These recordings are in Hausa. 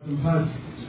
الفاتح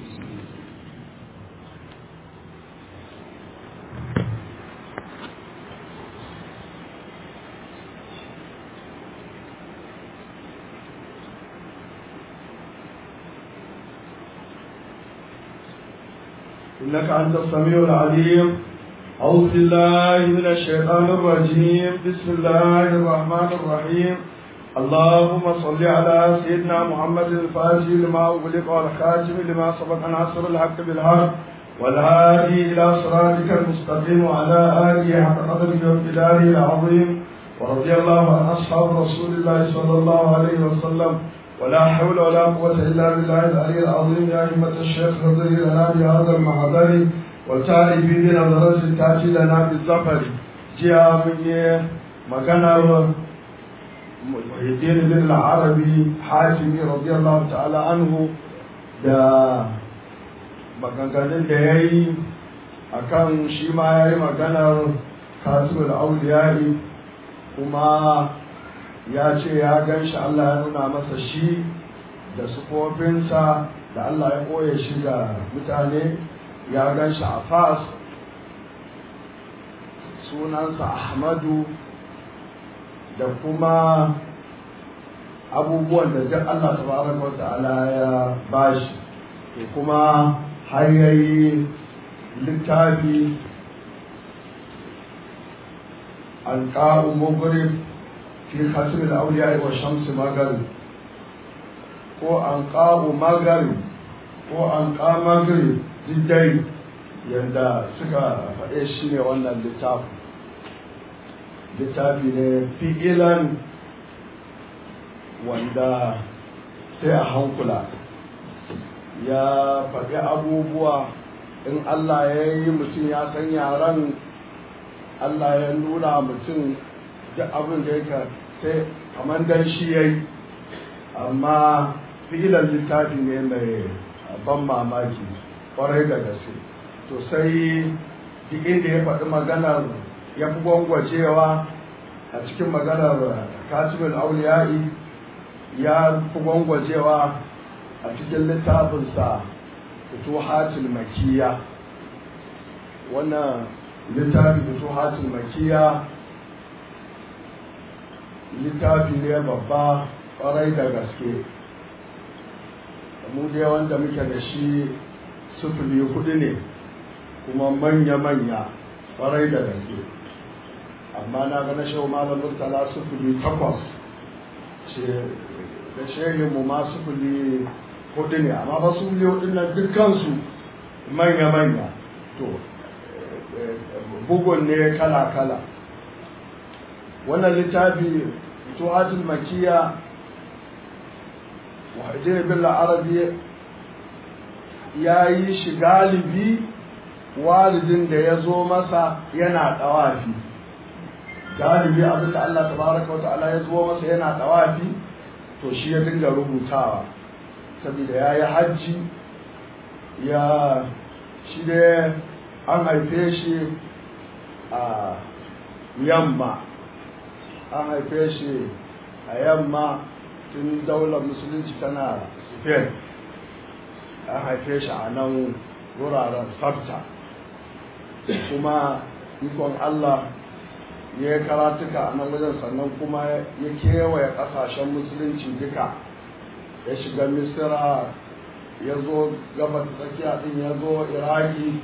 إنك أنت السميع العليم أعوذ بالله من الشيطان الرجيم بسم الله الرحمن الرحيم اللهم صل على سيدنا محمد الفاتح لما أغلق والخاتم لما سبق ناصر الحق بالحق والهادي إلى صراطك المستقيم وعلى آله حق قدره وامتداره العظيم ورضي الله عن أصحاب رسول الله صلى الله عليه وسلم ولا حول ولا قوة إلا بالله العلي العظيم يا أئمة الشيخ رضي لنا بهذا المحضر والتائب بنظرة تأتي لنا بالظفر جاء من مكان muhiddin bin al-arabi hatimi radiyallahu ta'ala anhu da maganganun da ya yi a kan shi ma ya yi maganar kasirul auliyai kuma ya ce ya gan shi Allah ya nuna masa shi da sufofinsa da Allah ya koya shi ga mutane ya gan shi a fas sunansa ahmadu da kuma abubuwan da duk Allah tabaraka wa ta'ala ya bashi to kuma har yayi littafi alqa'u mughrib fi khatim al-awliya wa shams maghrib ko anqa'u maghrib ko anqa maghrib diddai yanda suka faɗe shi ne wannan littafi littafi ne fi'ilan wanda sai a hankula ya faɗi abubuwa in Allah ya yi mutum ya san yaran Allah ya nuna mutum duk abin da yake sai kamar dan shi ya yi amma fi'ilan littafi ne mai ban mamaki kwarai da gaske to sai duk inda ya faɗi maganar ya fi gwangwacewa a cikin maganar katibin auliya'i ya fi gwangwacewa a cikin littafinsa fituhatul makiya wannan littafi fituhatul makiya littafi ne babba kwarai da gaske mu dai wanda muke da shi sufuri hudu ne kuma manya-manya kwarai da gaske amma na ga na shehu malam murtala sufuri takwas da shehin mu ma sufuri hudu ne amma ba su biyu hudu nan dukkansu manya-manya to bugun ne kala-kala wannan littafi tuhatul makiya wajen bin arabi ya yi shi galibi walidin da ya zo masa yana ɗawafi galibi abin da Allah tabaraka wa ta'ala ya zo masa yana ɗawafi to shi ya dinga rubutawa saboda ya yi hajji ya shi da an haife shi a yamma an haife shi a yamma tun daular musulunci tana spain an haife shi a nan wuraren sabta kuma ikon Allah ya yi karatuka a nan wajen sannan kuma ya kewaye ƙasashen musulunci duka ya shiga misira ya zo gabas tsakiya din ya zo iraki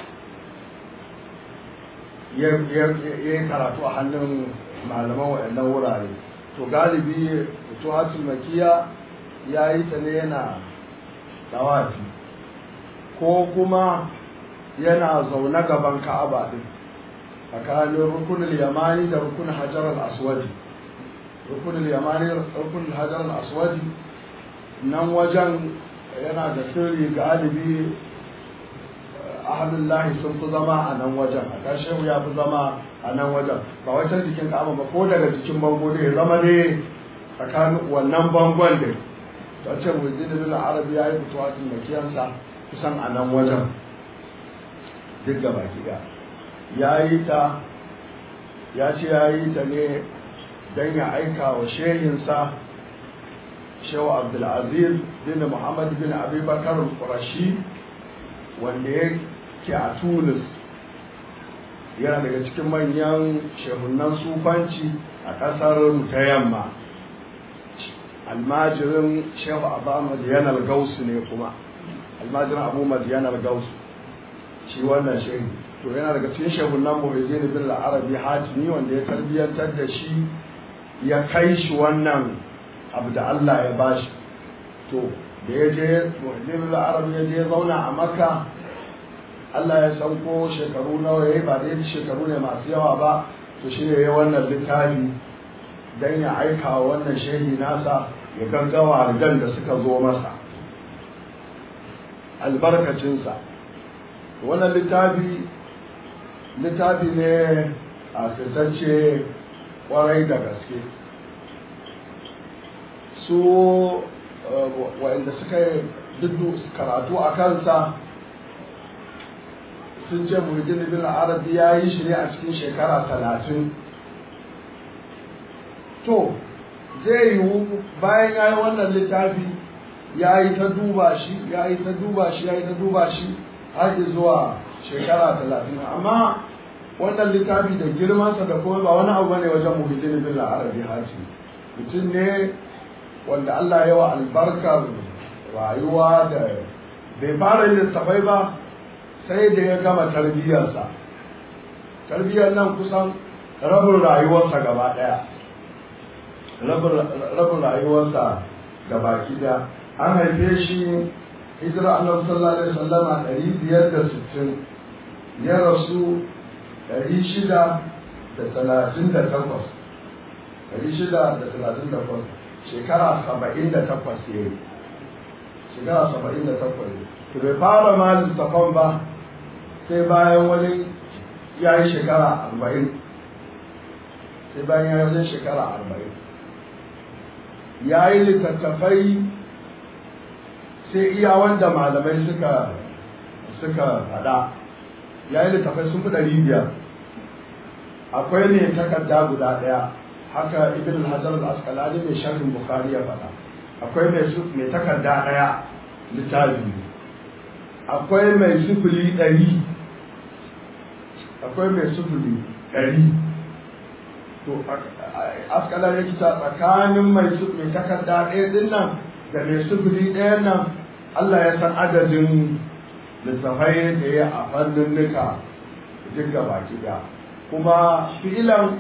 ya yi karatu a hannun malaman waɗannan wurare to galibi tuhatul makiya ya yi ta ne yana dawafi ko kuma yana zaune gaban ka'aba din tsakanin rukunin yamani da rukunin hajar al-aswadi rukunin yamani da rukunin hajar al-aswadi nan wajen yana da sirri galibi ahalullahi sun fi zama a nan wajen a ƙarshe ya fi zama a nan wajen ba wajen jikin ka'aba ba ko daga jikin bango ne zama ne tsakanin wannan bangon da ta ce wajen da arabi ya yi fitowa tun makiyansa kusan a nan wajen duk gaba ɗaya ya yi ta ya ce ya yi ta ne don ya aika wa shehinsa shehu abdulaziz bin muhammad bin abubakar qurashi wanda yake a tunis yana daga cikin manyan shehunan sufanci a ƙasar ta yamma almajirin shehu abu madiyanar gausu ne kuma almajirin abu madiyanar gausu shi wannan shehu to yana daga cikin shehunan muhajjini bin arabi hatimi wanda ya tarbiyyantar da shi ya kai shi wannan abu da Allah ya bashi to da ya je muhajjini bin arabi ya je zauna a makka Allah ya san ko shekaru nawa yayi ba da shekaru ne masu yawa ba to shine yayi wannan littafi dan ya aika wa wannan shehi nasa ya gaggawa rigan da suka zo masa albarkacinsa wannan littafi littafi ne a fitacce kwarai da gaske su waɗanda suka yi duk karatu a kansa sun ce muhajjin bin arabi ya yi shi ne a cikin shekara talatin to zai yiwu bayan ya yi wannan littafi ya yi ta duba shi ya yi ta duba shi ya yi ta duba shi har zuwa shekara talatin amma wannan littafi da girmansa da kuma ba wani abu bane wajen muhajjin bin arabi haji mutum ne wanda Allah ya wa albarkar rayuwa da bai fara yin littafai ba sai da ya gama tarbiyyarsa tarbiyyar nan kusan rabin rayuwarsa gaba ɗaya rabin rayuwarsa da baki da an haife shi hijira annabi sallallahu alaihi wasallama ɗari biyar da sittin ya rasu ɗari shida da talatin da takwas ɗari shida da talatin da takwas shekara saba'in da takwas ya yi shekara saba'in da takwas to bai fara ma littafan ba sai bayan wani ya yi shekara arba'in sai bayan ya yi wajen shekara arba'in ya yi littattafai sai iya wanda malamai suka suka fada ya yi littattafai sun fi ɗari biyar akwai ne takarda guda ɗaya haka ibn hajar al-asqalani mai sharhin bukhari ya faɗa akwai mai takarda ɗaya littafi akwai mai sufuri ɗari akwai mai sufuri ɗari to askala ya kita tsakanin mai mai takarda ɗaya ɗin nan da mai sufuri ɗayan nan Allah ya san adadin littafai da ya a fannin nuka duk da baki da kuma fi'ilan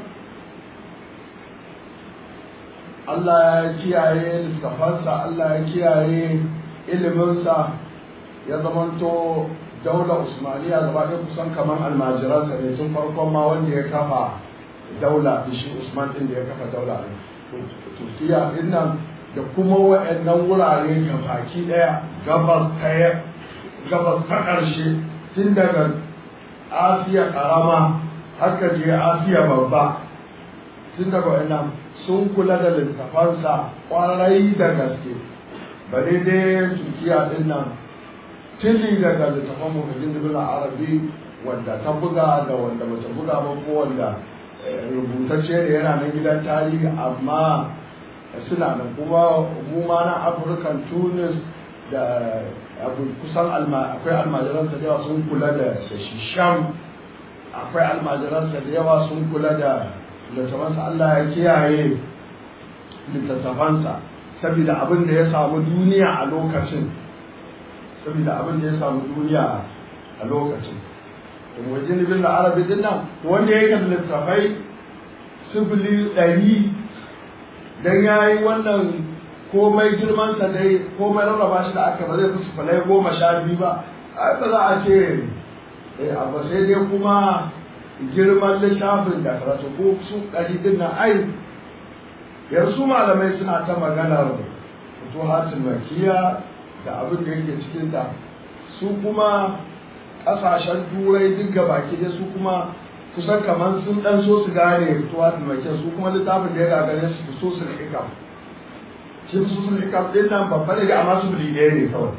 Allah ya kiyaye littafansa Allah ya kiyaye iliminsa ya zamanto daular usmaniya gaba ɗaya kusan kamar almajiransa ne tun farkon ma wanda ya kafa daula shi usman ɗin da ya kafa daula ne turkiya ɗin nan da kuma wa'annan wurare ga baki ɗaya gabas ta gabas ta ƙarshe tun daga asiya ƙarama haka je asiya babba tun daga wa'annan sun kula da littafansa ƙwarai da gaske ba daidai turkiya ɗin nan tili daga littafan muhajjin dubula arabi wanda ta buga da wanda bata buga ba ko wanda rubutacce da yana nan gidan tarihi amma suna nan kuma mu ma na afirkan tunis da kusan akwai almajiransa da yawa sun kula da shi sham akwai almajiransa da yawa sun kula da littafansa allah ya kiyaye littattafansa saboda abin da ya samu duniya a lokacin saboda abin da ya samu duniya a lokacin wajen ibn da arabi din nan wanda ya kan littafai sifili ɗari dan ya yi wannan komai girman sa dai komai rarraba shi da aka ba zai fi sifilai goma sha biyu ba ai ba za a ce abu sai dai kuma girman littafin da karatu ko su ɗari din nan ai yanzu malamai suna ta maganar fituhatul makiya da abin da yake cikin ta su kuma kasashen turai duk baki da su kuma kusan kamar sun dan so su gane fitowa da mai su kuma littafin da ya gagare su so su hikam shi su sun hikam din nan babba ne amma su bili ɗaya ne kawai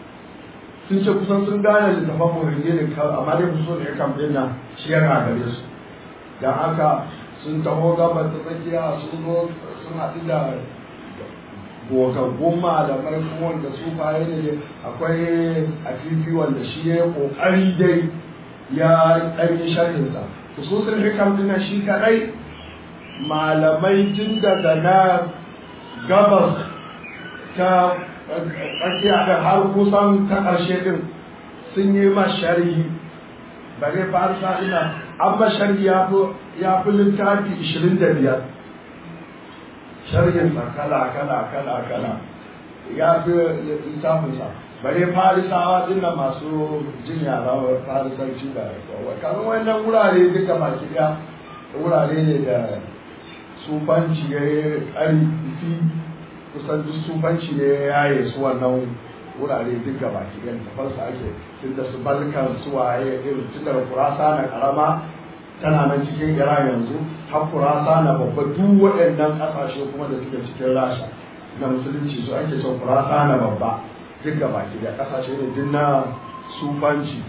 sun ce kusan sun gane littafin muhimmi ne kawai amma dai so da hikam din nan shi ya gagare su don haka sun taho gabar ta tsakiya sun zo sun haɗu da gogaggun malamai kuma wanda su faye ne akwai afifi wanda shi ya kokari dai ya ɗanyi sharhinsa hususun hikam dina shi kaɗai malamai tun daga na gabas ta tsakiya da har kusan ta ƙarshe ɗin sun yi ma sharhi bare farsa ina an ba sharhi ya fi littafi 25 sharhin sa kala kala kala kala ya fi littafinsa bare farisawa din nan masu jin yara farisanci da kamar wannan wurare duka baki daya wurare ne da sufanci ya yi ƙarfi kusan duk sufanci ne ya yaye su wannan wurare duk gaba ki ɗaya tafarsa ake tun da su balkan su waye irin tun da kurasa na karama tana nan cikin iran yanzu har kurasa na babba duk waɗannan ƙasashe kuma da suke cikin rasha na musulunci su ake son kurasa na babba duk gaba ki ɗaya ƙasashe ne duk na sufanci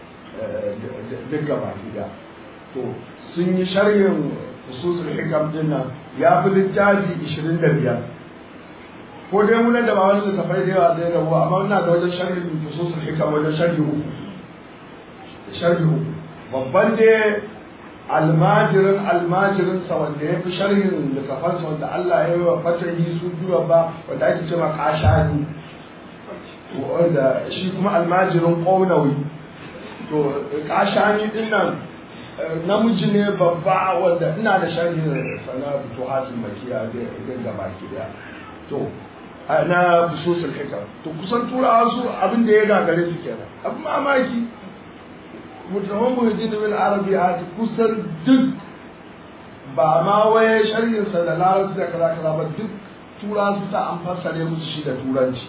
duk gaba ki ɗaya to sun yi sharhin hususul hikam din nan ya fi littafi 25 ko dai muna da ba wani littafai da yawa zai rabu amma ina da wajen sharhin hususul hikam wajen sharhi uku sharhi uku babban dai almajirin almajirin sa wanda ya fi sharhin littafan sa wanda Allah ya yi wa fatahi su biyu ba wanda ake cewa kashani wanda shi kuma almajirin ƙaunawi to kashani din nan namiji ne babba wanda ina da sharhin sana futuhatul makiya da ga baki daya to na fususul hikam to kusan turawa su abin da ya gagare su kenan abin mamaki mutumin muhajjin bin arabi a kusan duk ba ma waye sharhin sa da larabci da kaza kaza ba duk tura su ta an fassare musu shi da turanci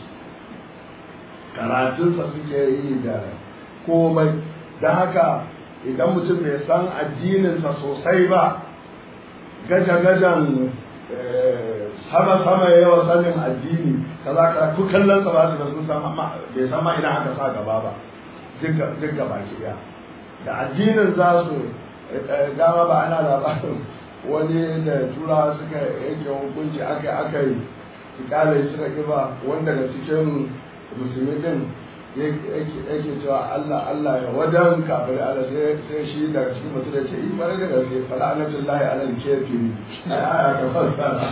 karatunsa suke yi da komai don haka idan mutum bai san addininsa sosai ba gaja-gajan sama-sama ya yawa sanin addini kaza ka ku kallon sa ba su da sun san amma bai san ma ina aka sa gaba ba duk gaba ki da addinin za su dama ba ana labarin wani da tura suka yanke hukunci aka aka yi kyale suka kiba wanda daga cikin musulmi din yake cewa Allah Allah ya wadan kafir Allah sai sai shi daga cikin mutum da ce in bare da gaske fala anatullahi alal kafiri aya ka fassara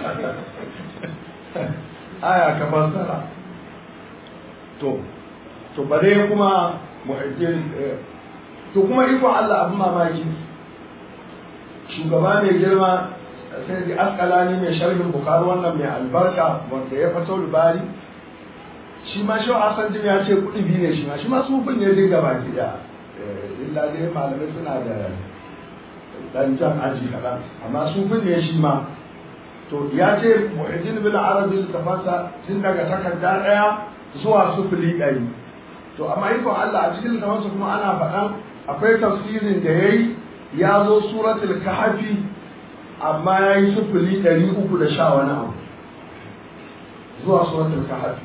aya ka fassara to to bare kuma muhaddin to kuma iko Allah abin mamaki shugaba mai girma sai da askalani mai sharhin bukari wannan mai albarka wanda ya fito bari shi ma shi Hassan Jim ya ce kuɗi biyu ne shi ma shi ma sufin ne dinga baki da illa dai malamai suna da dan jan aji kaɗan amma sufin ne shi ma to ya ce mu'ajin bin arabi littafansa tun daga takarda ɗaya zuwa sufuli ɗari to amma ikon Allah a cikin littafansa kuma ana faɗan akwai tafsirin da ya yi ya zo suratul kahfi amma ya yi sufuli ɗari uku da sha wani abu zuwa suratul kahfi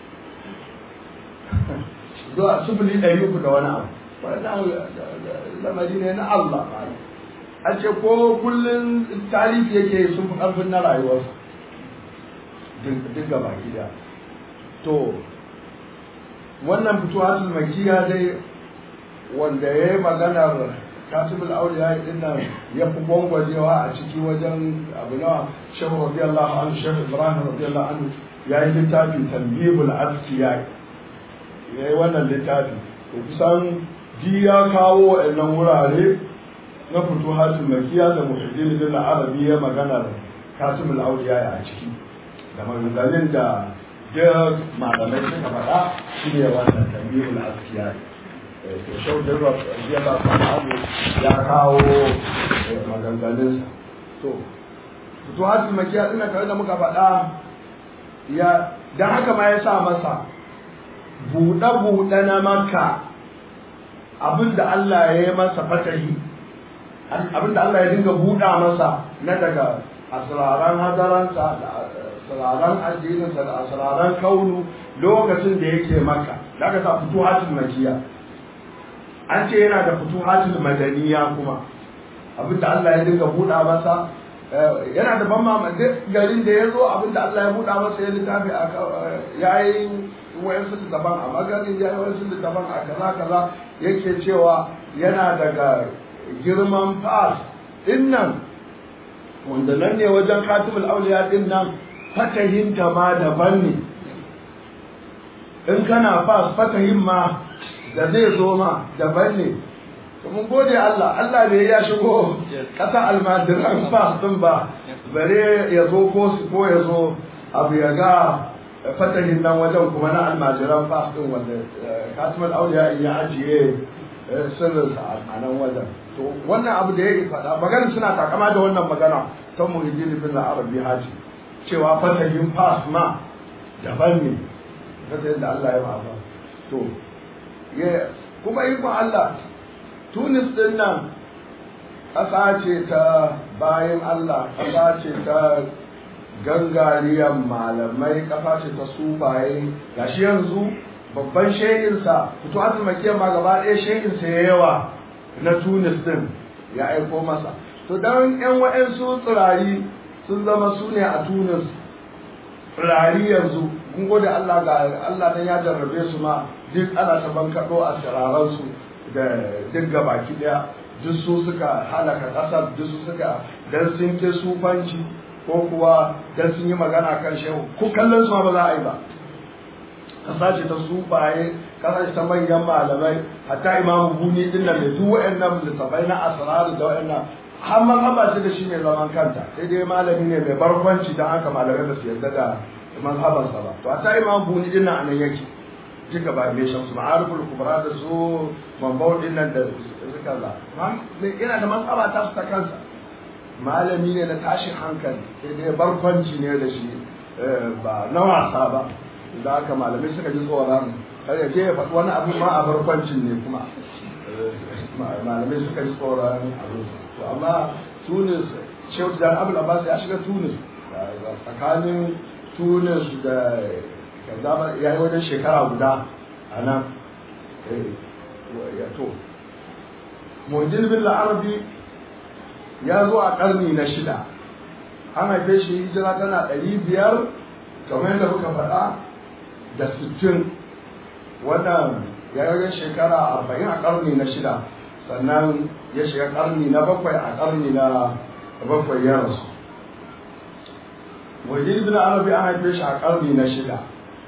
zuwa sufuli ɗari uku da wani abu wannan lamari ne na Allah a ce ko kullum tarihi yake sun fi ƙarfin na rayuwarsa duk gaba gida to wannan fituwatul makiya dai wanda ya yi maganar katibul auliya din nan ya fi gwangwajewa a ciki wajen abu nawa shehu radiyallahu anhu shehu ibrahim radiyallahu anhu ya yi littafin tambibul askiya ya yi wannan littafi to kusan ji ya kawo wa'annan wurare na fito hatin makiya da muhaddin din arabi ya maganar katibul auliya a ciki da maganganun da duk malamai suka faɗa shi ne wannan tambibul askiya to shau da ya ba abu ya kawo maganganunsa to fito hatin makiya ɗin tare da muka faɗa ya don haka ma ya sa masa buɗe-buɗe na maka abinda Allah ya yi masa fatahi abinda Allah ya dinga buɗa masa na daga asiraran hadaransa da asiraran addininsa da asiraran kaunu lokacin da yake maka da aka sa fituhatul makiya an ce yana da fituhatul madaniya kuma abinda Allah ya dinga buɗa masa yana da ban mamaki garin da ya zo abin da Allah ya buɗa masa ya littafi a ya yi wayansu daban a maganin ya yi wayansu daban a kaza kaza yake cewa yana daga girman fas din nan wanda nan ne wajen katibul auliya din nan fatahinta ma daban ne in kana fas fatahin ma da zai zo ma daban ne mun gode Allah Allah bai ya shigo kasa almadiran fas din ba bare ya zo ko su ko ya zo abu ya ga fatahin nan wajen kuma na almajiran fas din wanda katibul auliya ya ajiye sirrinsa a nan wajen to wannan abu da ya faɗa magana suna takama da wannan magana ta muhijjin bin arabi haji cewa fatahin fas ma daban ne kasa yadda Allah ya ba to kuma ikon Allah Tunis din nan ƙasa ce ta bayan Allah ƙasa ce ta gangariyar malamai ƙasa ce ta sufaye gashi yanzu babban shehinsa fito azumakiyar ma gaba ɗaya shehinsa ya yawa na tunis din ya aiko masa to don yan wa'yansu tsirari sun zama su ne a tunis tsirari yanzu kun gode Allah ga Allah dan ya jarrabe su ma duk ana ta bankaɗo a siraransu da duk gabaki ɗaya duk su suka halaka ƙasar duk su suka dan sun ke sufanci ko kuwa dan sun yi magana kan shehu ko kallon su ma ba za a yi ba kasa ce ta sufaye kasa ce ta manyan malamai hatta imamu buni din nan da duk wa'annan littafai na asrar da wa'annan har mazhaba ce da shi mai zaman kanta sai dai malami ne mai barkwanci don haka malamai ba su yarda da mazhabansa ba to hatta imamu buni din nan anan yake duka ba mai shamsu ma'ariful kubra da su mambau din nan da suka za yana da mazhaba ta su ta kansa malami ne na tashin hankali sai dai barkwanci ne da shi ba na wasa ba da haka malamai suka ji tsoron har ya je ya faɗi wani abu ma a barkwancin ne kuma malamai suka ji tsoron abu to amma tunis shehu jan abu abbas ya shiga tunis tsakanin tunis da kaza ya yi wajen shekara guda a nan ya to mujin bin arabi ya zo a ƙarni na shida an haife shi hijira tana ɗari biyar kamar yadda muka faɗa da sittin wannan ya yi shekara arba'in a ƙarni na shida sannan ya shiga ƙarni na bakwai a ƙarni na bakwai ya rasu wajen bin arabi an haife shi a ƙarni na shida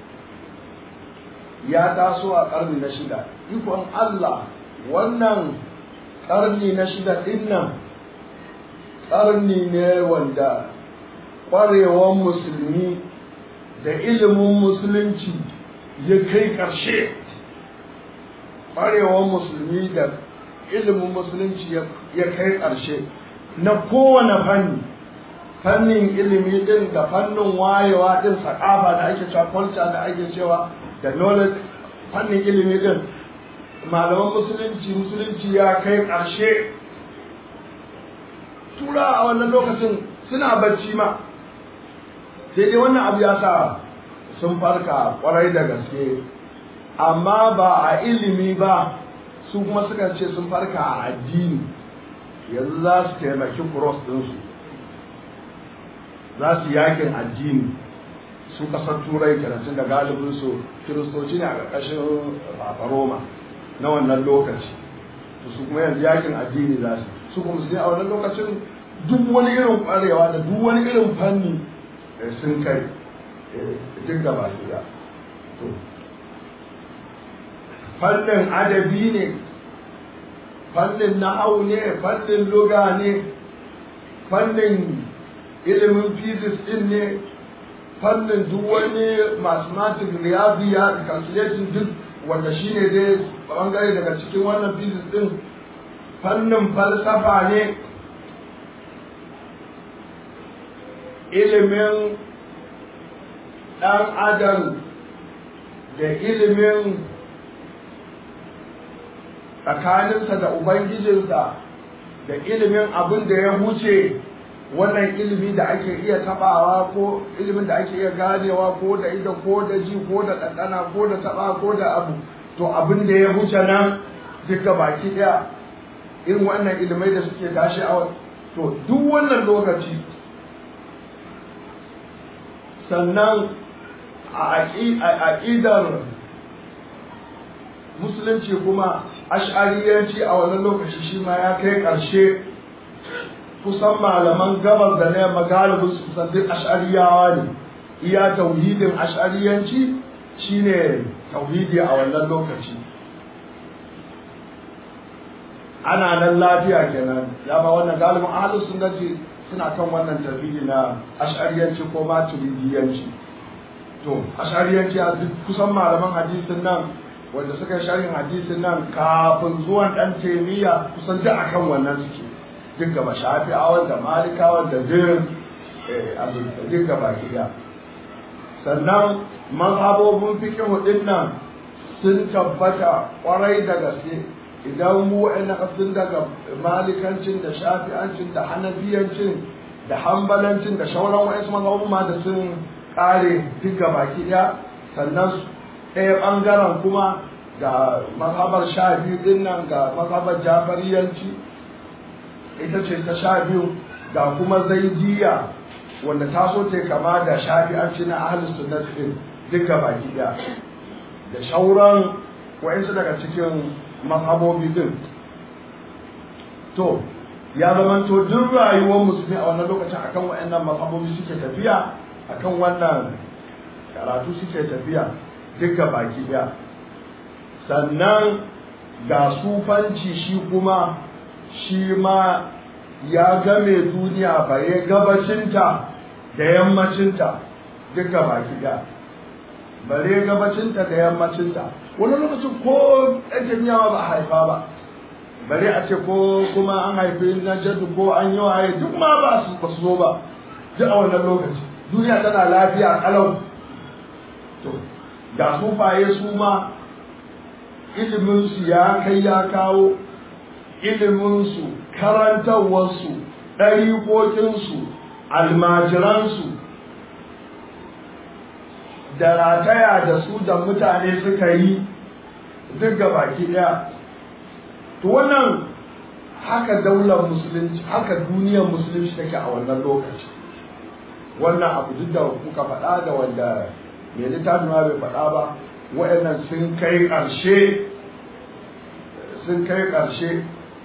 ya taso a ƙarni na shida ikon allah wannan ƙarni na shida ɗin nan ƙarni ne wanda ƙwarewar musulmi da ilimin musulunci ya kai ƙarshe ƙwarewar musulmi da ilimin musulunci ya kai ƙarshe na kowane fanni fannin ilimi din da fannin wayewa din sakafa da ake cewa culture da ake cewa da knowledge fannin ilimi din malaman musulunci musulunci ya kai ƙarshe tura a wannan lokacin suna bacci ma sai dai wannan abu ya sa sun farka kwarai da gaske amma ba a ilimi ba su kuma suka ce sun farka a addini yanzu za su taimaki cross ɗinsu za su yakin addini su kasar turai kenan da galibin su kiristoci ne a ƙarƙashin Papa Roma na wannan lokaci to su kuma yanzu yakin addini za su su kuma su a wannan lokacin duk wani irin ƙwarewa da duk wani irin fanni sun kai duk gaba ɗaya to fannin adabi ne fannin nahau ne fannin luga ne fannin ilimin physics din ne fannin duk wani mathematics riyadiya calculation duk wanda shine dai bangare daga cikin wannan physics din fannin falsafa ne ilimin ɗan adam da ilimin tsakaninsa da ubangijinsa da ilimin abin da ya wuce wannan ilimi da ake iya tabawa ko ilimin da ake iya ganewa ko da ido ko da ji ko da ɗanɗana ko da taba ko da abu to abin da ya wuce nan duka baki ɗaya irin wannan ilimai da suke tashi a to duk wannan lokaci sannan a aƙidar musulunci kuma ash'ariyanci a wannan lokaci shi ma ya kai ƙarshe kusan malaman gabas da na yamma galibin su kusan duk ash'ariyawa ne iya tauhidin ash'ariyanci shine tauhidi a wannan lokaci ana nan lafiya kenan ya ba wannan galibin ahlus sunnati suna kan wannan tauhidi na ash'ariyanci ko maturidiyanci to ash'ariyanci a duk kusan malaman hadisin nan wanda suka yi sharhin hadisin nan kafin zuwan dan taimiyya kusan duk akan wannan suke duk gaba shafi'awan da malikawan da zirin duk gaba gida sannan mazhabobin fikihu din nan sun tabbata kwarai da gaske idan mu wa'ina sun daga malikancin da shafi'ancin da hanafiyancin da hambalancin da shauran wa'insu mazhabobin ma da sun kare duk gaba ɗaya sannan ɗaya ɓangaren kuma ga mazhabar sha biyu din nan ga mazhabar jafariyanci ita ce ta sha biyu ga kuma zaidiya wanda ta so ta kama da shafi'anci na ahlus sunnah din duka baki da da shauran wa'insu daga cikin mazhabobi din to ya zamanto duk rayuwar musulmi a wannan lokacin akan wa'annan mazhabobi suke tafiya akan wannan karatu suke tafiya duka baki daya sannan ga sufanci shi kuma shi ma ya game duniya bare gabacinta da yammacinta duka baki daya bare gabacinta da yammacinta wani lokacin ko ɗan jami'a ba a haifa ba bare a ce ko kuma an haifi na jaddu ko an yi waye duk ma ba su zo ba duk a wannan lokaci duniya tana lafiya kalau to ga sufaye su ma iliminsu ya kai ya kawo iliminsu karantarwarsu ɗariƙoƙinsu almajiransu da rataya da su da mutane suka yi duk baki ɗaya to wannan haka daular musulunci haka duniyar musulunci take a wannan lokaci wannan abu duk da kuka faɗa da wanda mai littafin ma bai faɗa ba waɗannan sun kai ƙarshe sun kai ƙarshe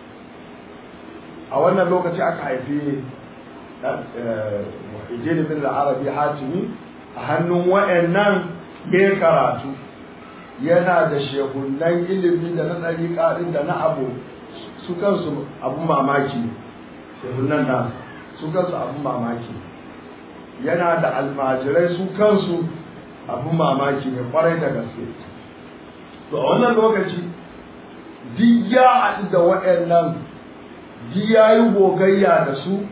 a wannan lokaci aka haifi Muhyiddin bin al-Arabi Hatimi a hannun waɗannan ya karatu yana da shehunan ilimi da na ɗariƙa ɗin da na abu su kansu abun mamaki shehunan nasu su kansu abun mamaki yana da almajirai su kansu abun mamaki ne kwarai da gaske to a wannan lokaci duk ya haɗu da waɗannan duk ya yi gogayya da su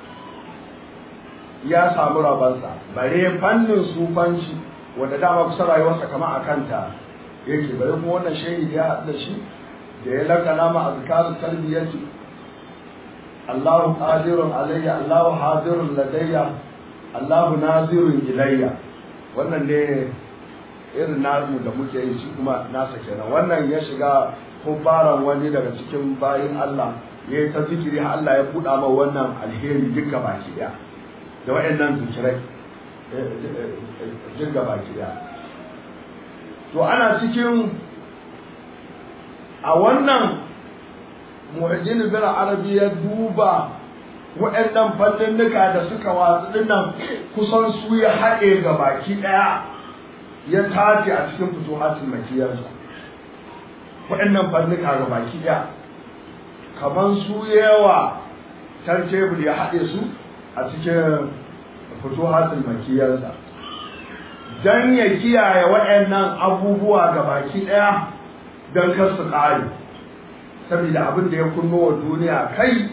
ya samu rabansa bare fannin sufanci wanda dama kusa rayuwarsa kama a kanta yake bare kuma wannan shehi da ya haɗu da shi da ya lakana ma azkarun tarbiyyati Allahu qadirun alayya Allahu hadirun ladayya Allahu nazirun ilayya wannan ne irin namu da muke yi shi kuma nasa kenan wannan ya shiga kubbaran wani daga cikin bayin Allah ya yi ta zikiri har Allah ya buɗa ma wannan alheri duka baki ɗaya da waɗannan zikirai duka baki ɗaya to ana cikin a wannan mu'ajjin bin arabi ya duba waɗannan fanninnika da suka watsu dinnan kusan su ya haɗe ga baki ɗaya ya tace a cikin fituhatul makiyarsa waɗannan fannika ga baki ɗaya kamar su yawa can tebul ya haɗe su a cikin fituhatul makiyarsa don ya kiyaye waɗannan abubuwa ga baki ɗaya don kar su ƙare saboda abin da ya kunno wa duniya kai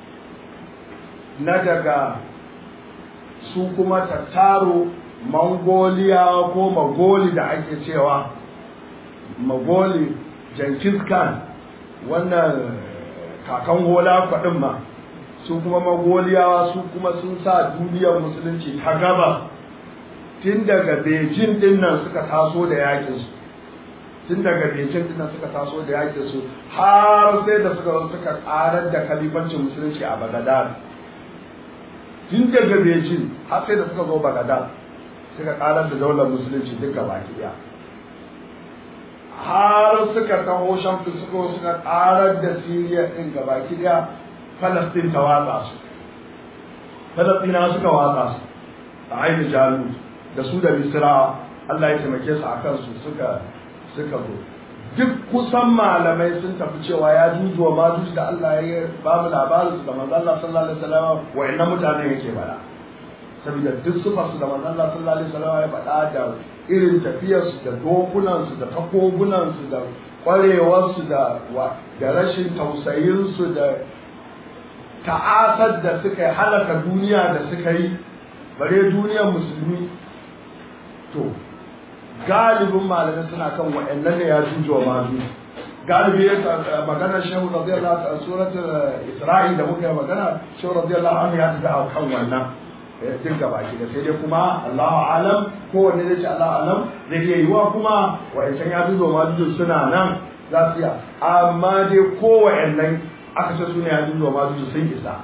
na daga su kuma tattaro mongoliya ko magoli da ake cewa magoli jenkins khan wannan kakan hola kwaɗin ma su kuma magoliyawa su kuma sun sa duniyar musulunci ta gaba tun daga beijing din nan suka taso da yakinsu tun daga beijing din nan suka taso da yakinsu har sai da suka suka karar da kalifancin musulunci a bagadad tun daga Beijing har sai da suka zo Baghdad suka karar da daular musulunci duka baki ɗaya har suka taho shan suka suka karar da Siriya ɗin gabaki ɗaya Falastin ta watsa su Falastina suka watsa su a ainihin jalut da su da Misra Allah ya taimake su a kansu suka suka zo duk kusan malamai sun tafi cewa ya juju wa majuj da Allah ya ba mu labarin su da manzon Allah sallallahu alaihi wasallam wa'annan mutane yake bada saboda duk su su da manzon Allah sallallahu alaihi wasallam ya faɗa da irin tafiyar su da dokunan su da takobunan su da kwarewar su da da rashin tausayin su da ta'asar da suka yi halaka duniya da suka yi bare duniyar musulmi to galibin malamai suna kan wa'annan ne ya juju wa mazu galibi ya magana shehu radiyallahu ta suratul isra'i da muka yi magana shehu radiyallahu anhu ya tafi a kan wannan duk gaba ki da sai dai kuma Allahu alam kowanne zai ce Allahu alam zai iya yiwa kuma wa'ancan ya juju wa mazu suna nan za su iya amma dai kowannan aka ce suna ya juju wa mazu sun isa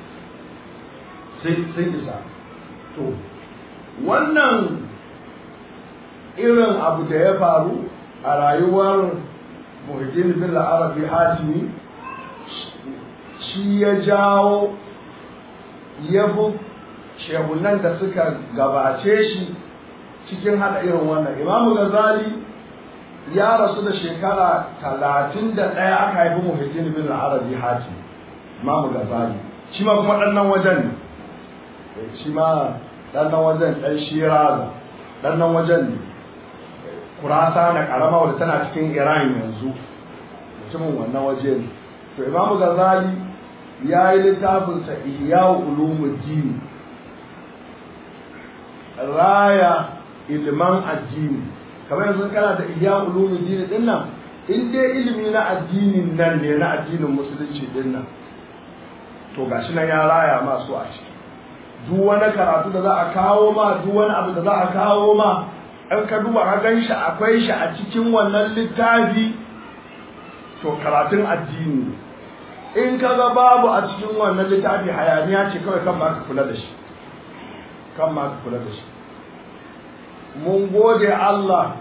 sun isa to wannan irin abu da ya faru a rayuwar muhajjin bin arabi hatimi shi ya jawo ya bu shehunan da suka gabace shi cikin hada irin wannan imamu gazali ya rasu da shekara talatin da ɗaya aka haifi muhajjin bin arabi hatimi imamu gazali shi ma kuma ɗannan wajen ne shi ma ɗannan wajen ɗan shiraza ɗannan wajen ne kurasa da karama wadda tana cikin iran yanzu mutumin wannan waje ne to imamu gazali ya yi littafinsa iya ulumuddin raya ilman addini kamar yanzu kana da iya ulumuddin din nan in dai ilimi na addinin nan ne na addinin musulunci din nan to gashi nan ya raya masu a ciki duk wani karatu da za a kawo ma duk wani abu da za a kawo ma in ka duba ka gan shi akwai shi a cikin wannan littafi to karatun addini in ka ga babu a cikin wannan littafi hayaniya ce kawai kan ma ka kula da shi kan ma ka kula da shi mun gode Allah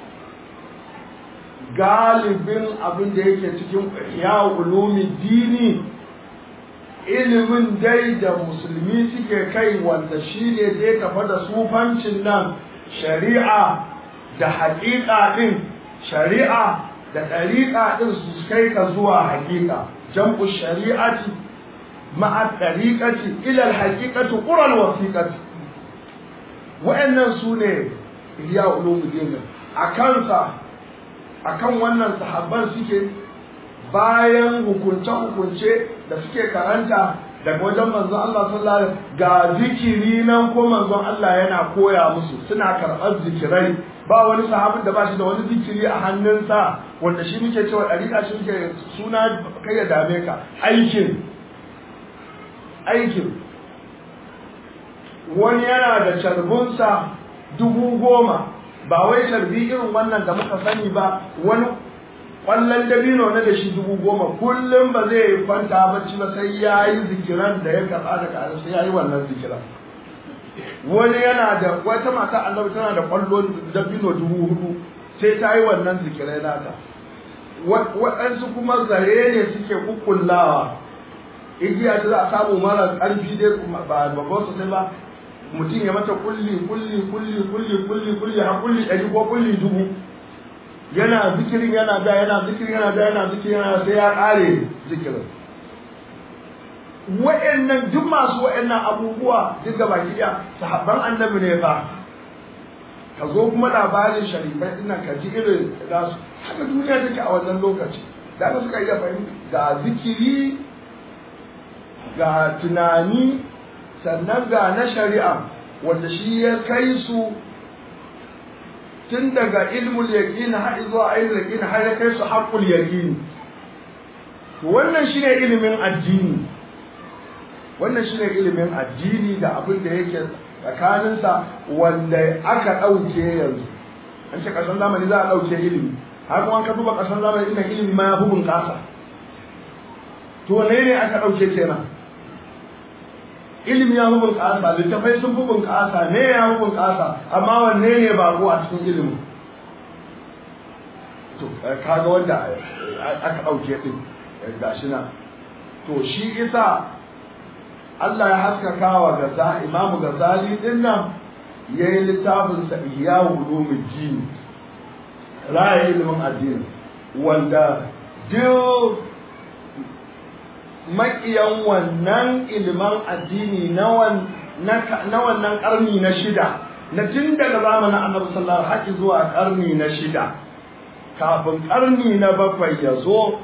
galibin abin da yake cikin ya ulumi dini ilimin dai da musulmi suke kai wanda shi ne zai tafa da sufancin nan shari'a da haƙiƙa ɗin shari'a da ɗariƙa ɗin su kai ka zuwa haƙiƙa jam'u shari'ati ma'a ɗariƙati ilal haƙiƙati ƙural wasiƙati wa'annan su ne iya ulumuddin a kansa a kan wannan sahabban suke bayan hukunce-hukunce da suke karanta daga wajen manzon Allah sallallahu alaihi ga zikiri nan ko manzon Allah yana koya musu suna karɓar zikirai ba wani sahabin da ba shi da wani zikiri a hannunsa wanda shi muke cewa ɗariƙa shi muke suna kai ya dame ka aikin aikin wani yana da carbunsa dubu goma ba wai carbi irin wannan da muka sani ba wani kwallon dabino na da shi dubu goma kullum ba zai kwanta bacci ba sai ya yi zikiran da ya karɓa daga Allah sai ya yi wannan zikiran wani yana da wata mata annabi tana da kwallon dabino dubu hudu sai ta yi wannan zikirai nata waɗansu kuma zare ne suke kukkullawa igiya ta za a samu mara ƙarfi dai ba babban sosai ba mutum ya mata kulli kulli kulli kulli kulli kulli har kulli ɗari ko kulli dubu yana zikirin yana da yana zikirin yana da yana zikirin yana sai ya ƙare zikirin wa'annan duk masu wa'annan abubuwa duk gaba ɗaya sahabban annabi ne ba ka zo kuma labarin sharifai dinnan ka ji irin da su haka duniya take a wannan lokaci da aka suka iya fahimta ga zikiri ga tunani sannan ga na shari'a wanda shi ya kai su tun daga ilmul yaqin har zuwa ilmul yaqin har ya kai su haqqul yaqin wannan shine ilimin addini wannan shine ilimin addini da abin da yake tsakaninsa wanda aka ɗauke yanzu an ce ƙarshen zamani za a ɗauke ilimi har kuma ka duba ƙarshen zamani ina ilimi ma ya fi bunƙasa to ne ne aka ɗauke kenan ilimi ya fi bunƙasa littafai sun fi bunƙasa ne ya fi bunƙasa amma wanne ne bako a cikin ilimin to kaga wanda aka ɗauke ɗin gashi na to shi isa Allah ya haskaka wa gaza imamu gazali ɗin nan ya yi littafinsa ihya ulumuddin raya ilimin addini wanda duk maƙiyan wannan ilimin addini na wannan ƙarni na shida na tun daga zamanin annabi sallallahu alaihi zuwa ƙarni na shida kafin ƙarni na bakwai ya zo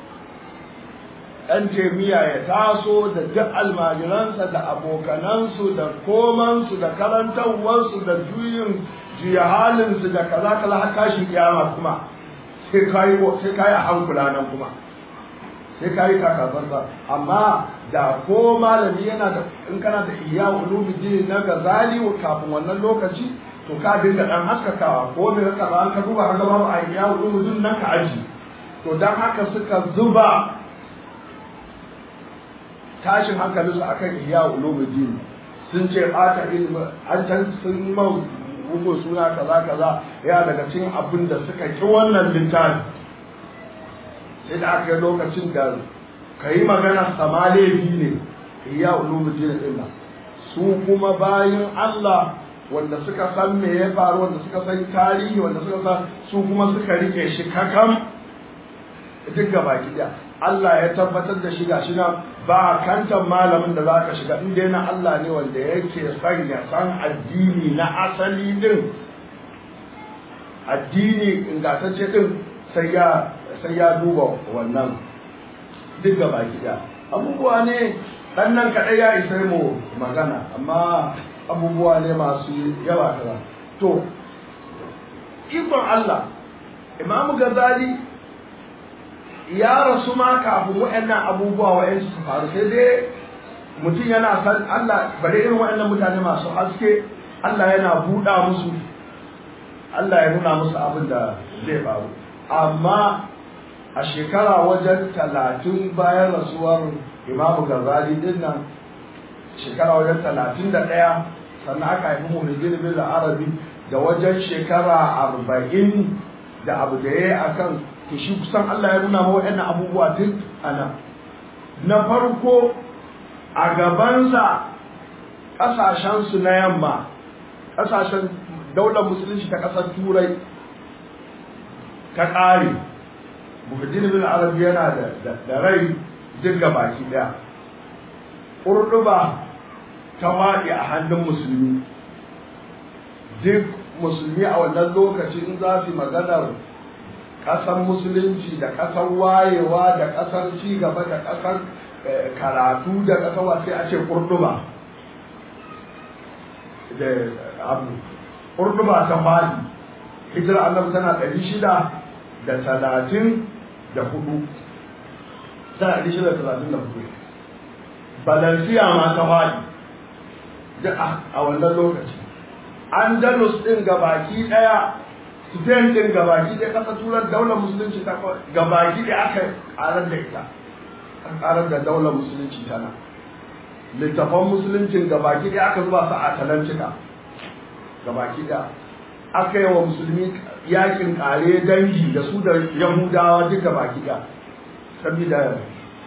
ɗan jami'a ya taso da duk almajiransa da abokanansu da komansu da karantarwarsu da juyin juya halinsu da kaza kaza har tashin kiyama kuma sai kayi sai kayi a hankula nan kuma sai kayi kakabarsa amma da ko malami yana da in kana da iya ulumuddin na gazali kafin wannan lokaci to ka dinga dan haskakawa ko me ka ba ka duba ka babu a iya ulumuddin nan ka aji to dan haka suka zuba tashin hankalinsu akan iya ulumuddin sun ce ɓata ilimi an can sun mau bugun suna kaza kaza ya daga cikin abin da suka ki wannan littafi sai da aka yi lokacin da ka yi magana sama laifi ne iya ulumuddin din nan su kuma bayan Allah wanda suka san me ya faru wanda suka san tarihi wanda suka san su kuma suka rike shi kakam duk gaba daya Allah ya tabbatar da shi gashi nan ba kantan malamin da zaka shiga in dai na Allah ne wanda yake son ya san addini na asali din addini ingantacce din sai ya sai ya duba wannan duk gaba daya abubuwa ne dan nan kadai ya isa mu magana amma abubuwa ne masu yawa kaza to ikon Allah Imam Ghazali ya rasu ma kafin waɗannan abubuwa waɗansu su faru sai dai mutum yana san Allah bare irin waɗannan mutane masu haske Allah yana buɗa musu Allah ya nuna musu abin da zai faru amma a shekara wajen talatin bayan rasuwar imamu gazali din nan shekara wajen talatin da ɗaya sannan aka haifi muhajjin bin arabi da wajen shekara arba'in da abu da ya yi a kan to shi kusan Allah ya nuna mawa yana abubuwa duk ana na farko a gabansa ƙasashensu na yamma ƙasashen daular musulunci ta ƙasar turai ta ƙare muhajjin bin arabi yana da rai duk baki ɗaya ƙurɗuba ta waɗe a hannun musulmi duk musulmi a wannan lokaci in za su maganar ƙasar musulunci da ƙasar wayewa da ƙasar cigaba da ƙasar karatu da ƙasar wasu a ce ƙurɗuba da abu ƙurɗuba ta fadi hijira annabi tana ɗari shida da talatin da hudu tana ɗari shida da talatin da hudu balansiya ma ta fadi duk a wannan lokaci andalus ɗin gabaki ɗaya spain ɗin gabaki ɗaya ƙasar turar daular musulunci ta gabaki ɗaya aka ƙarar da ita an ƙarar da daular musulunci tana littafan musuluncin gabaki ɗaya aka zuba su a talantika gabaki ɗaya aka yi wa musulmi yakin ƙare dangi da su da yahudawa duk gabaki ɗaya saboda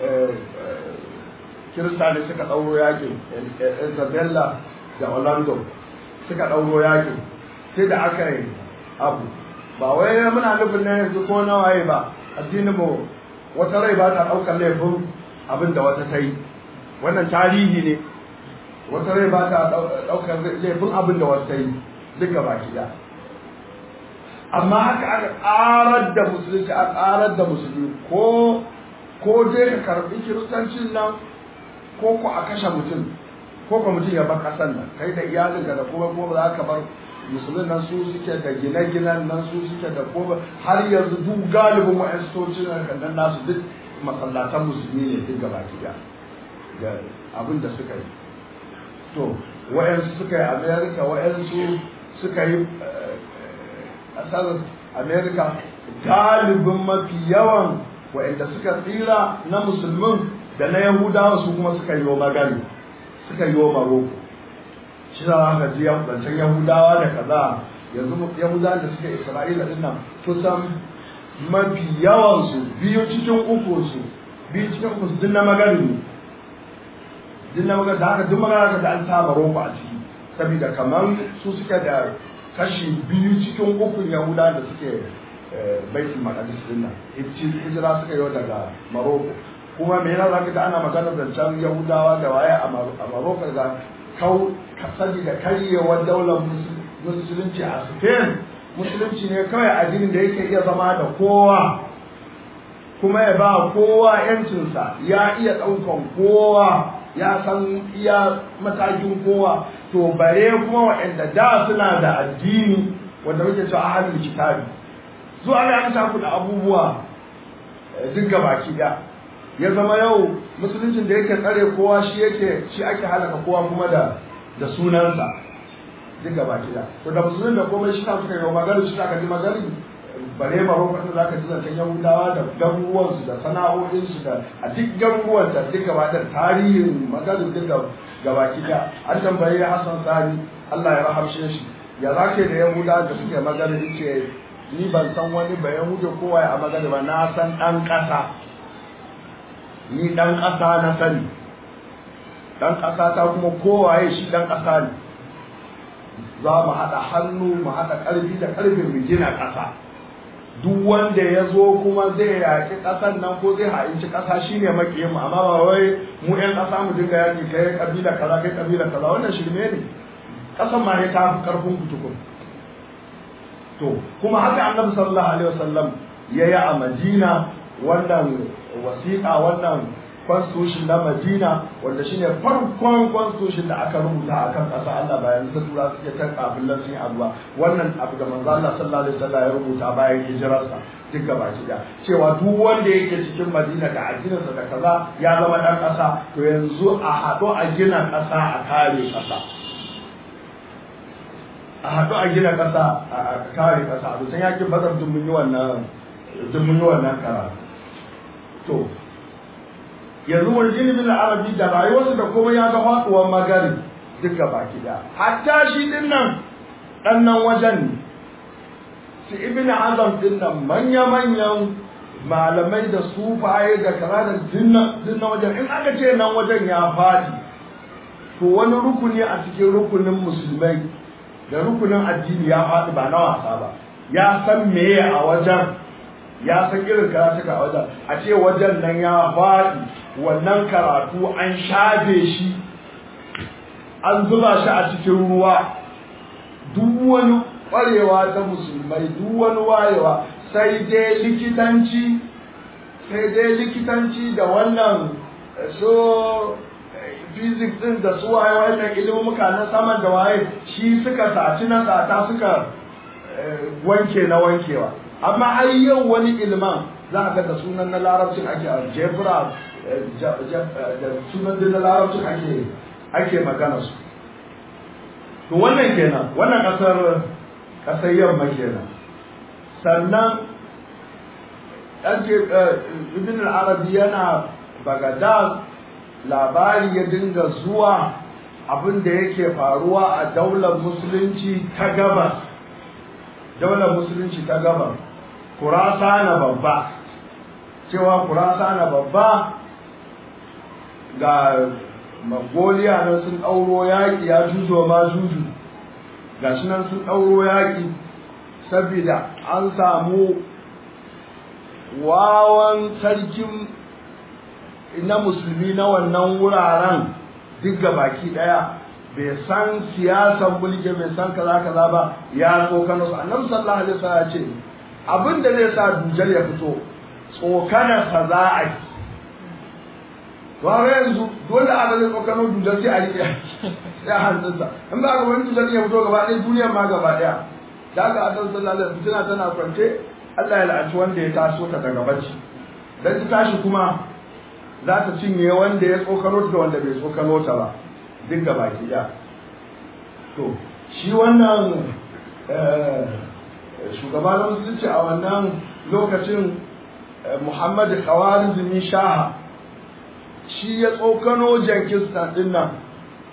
kirista ne suka ɗauro yakin isabella da orlando suka ɗauro yakin sai da aka yi abu ba wai muna nufin na yanzu ko na waye ba addinin mu wata rai ba ta ɗaukar laifin abin da wata ta yi wannan tarihi ne wata rai ba ta ɗaukar laifin abin da wata ta yi duka baki da amma haka aka ƙarar da musulunci a ƙarar da musulmi ko ko dai ka karɓi kiristancin nan ko ko a kashe mutum ko ko mutum ya bar ƙasar nan kai da iyalinka da kuma kuma za ka bar musulun nan su suke da gine-ginen nan su suke da kuma har yanzu duk galibin wa'anstocin nan nasu duk masallatan musulmi ne duk gaba kiya da abin da suka yi to wa'ansu suka yi america wa'ansu suka yi ƙasar america galibin mafi yawan wa'anda suka tsira na musulmin da na yahudawa su kuma suka yi magani suka yi wa maroko shi za ka ji zancen yahudawa da kaza yanzu yahudawa da suka isra'ila din nan kusan mafi yawansu biyu cikin uku su biyu cikin uku su din na magarin ne din na magarin da haka duk magana da an sa maroko a ciki saboda kamar su suka da kashi biyu cikin ukun yahudawa da suke baitul maqdis din nan hijira suka yi daga maroko kuma me yana zaka ga ana magana zancen yahudawa da waye a maroko da kau sani da karyewar daular musulunci a spain musulunci ne kawai addinin da yake iya zama da kowa kuma ya ba kowa yancinsa ya iya ɗaukan kowa ya san iya matakin kowa to bare kuma waɗanda da suna da addini wanda muke cewa ahalul kitabi zuwa ga an tafi da abubuwa duk baki da ya zama yau musuluncin da yake tsare kowa shi yake shi ake halaka kowa kuma da da sunansa duk baki da to da musulun da komai shi suka yi magana shi aka ji magana bare baro kan za ka ji zancen yahudawa da garuruwansu da sana'o'insu da a duk garuruwan da duk gaba da tarihin magana duk gabaki da an tambaye Hassan Sani Allah ya rahamshe shi ya zake da yahudawa da suke magana yace ni ban san wani ba yahuda kowa a magana ba na san dan kasa ni dan kasa na sani dan kasa ta kuma kowaye shi dan kasa ne za mu haɗa hannu mu haɗa ƙarfi da ƙarfin mu gina ƙasa duk wanda ya zo kuma zai yaƙi ƙasar nan ko zai ha'inci ƙasa shine maƙiyin mu amma ba wai mu ƴan ƙasa mu dinga yaƙi kai ƙabila kaza kai ƙabila kaza wannan shirme ne ƙasar ma ya ta fi ƙarfin kutukun to kuma haka annabi sallallahu alaihi wasallam ya yi a madina wannan wasiƙa wannan constitution na madina wanda shine farkon constitution da aka rubuta a kan ƙasa Allah bayan ta tura suke ta kafin sun abuwa wannan abu da manzo Allah sallallahu alaihi wasallam ya rubuta bayan hijirarsa duk gaba da cewa duk wanda yake cikin madina da addininsa da kaza ya zama dan ƙasa to yanzu a haɗu a gina ƙasa a kare ƙasa a haɗu a gina ƙasa a kare ƙasa a dusan yakin bazar duk mun yi wannan duk mun yi wannan karatu to yanzu wani ilimin arabi da rayuwarsa da kuma ya ga faɗuwar magari duka baki da hatta shi din nan ɗan nan wajen ne su ibn azam din nan manya-manyan malamai da sufaye da kaza da dinnan wajen in aka ce nan wajen ya faɗi to wani rukuni a cikin rukunin musulmai da rukunin addini ya faɗi ba na wasa ba ya san meye a wajen ya san irin karatuka a wajen a ce wajen nan ya faɗi wannan karatu an shafe shi an zuba shi a cikin ruwa duk wani ƙwarewa ta musulmai duk wani wayewa sai dai likitanci sai dai likitanci da wannan so physics din da su waye wannan ilimuka na saman da waye shi suka saci na sata suka wanke na wankewa amma har yau wani ilman za ga da sunan na larabcin ake jefra da sunan da na larabcin ake ake magana su to wannan kenan wannan kasar kasar yamma kenan sannan ɗanke ibn al-arabi yana bagadad labari ya dinga zuwa abin da yake faruwa a daular musulunci ta gabas daular musulunci ta gabas kurasa na babba cewa kurasa na babba ga magoliya nan sun ɗauro yaƙi ya juzo ma juju ga shi nan sun ɗauro yaƙi saboda an samu wawan sarkin na musulmi na wannan wuraren duk ga baki ɗaya bai san siyasan mulki bai san kaza kaza ba ya tsokano su annabi sallallahu alaihi wasallam ya ce abin da zai sa dujal ya fito tsokanarsa za a yi ba yanzu dole a zai tsokano dujal sai a riƙe ya hannunsa in ba ga wani dujal ya fito gaba ɗaya duniyar ma gaba ɗaya da aka annabi sallallahu alaihi wasallam tana kwance Allah ya la'anci wanda ya taso ta daga bacci dan ta tashi kuma za ta cinye wanda ya tsokano da wanda bai tsokano ta ba duk gaba ki ɗaya to shi wannan shugaba na musulunci a wannan lokacin Muhammad Khawarizmi Shaha shi ya tsokano Jankistan din nan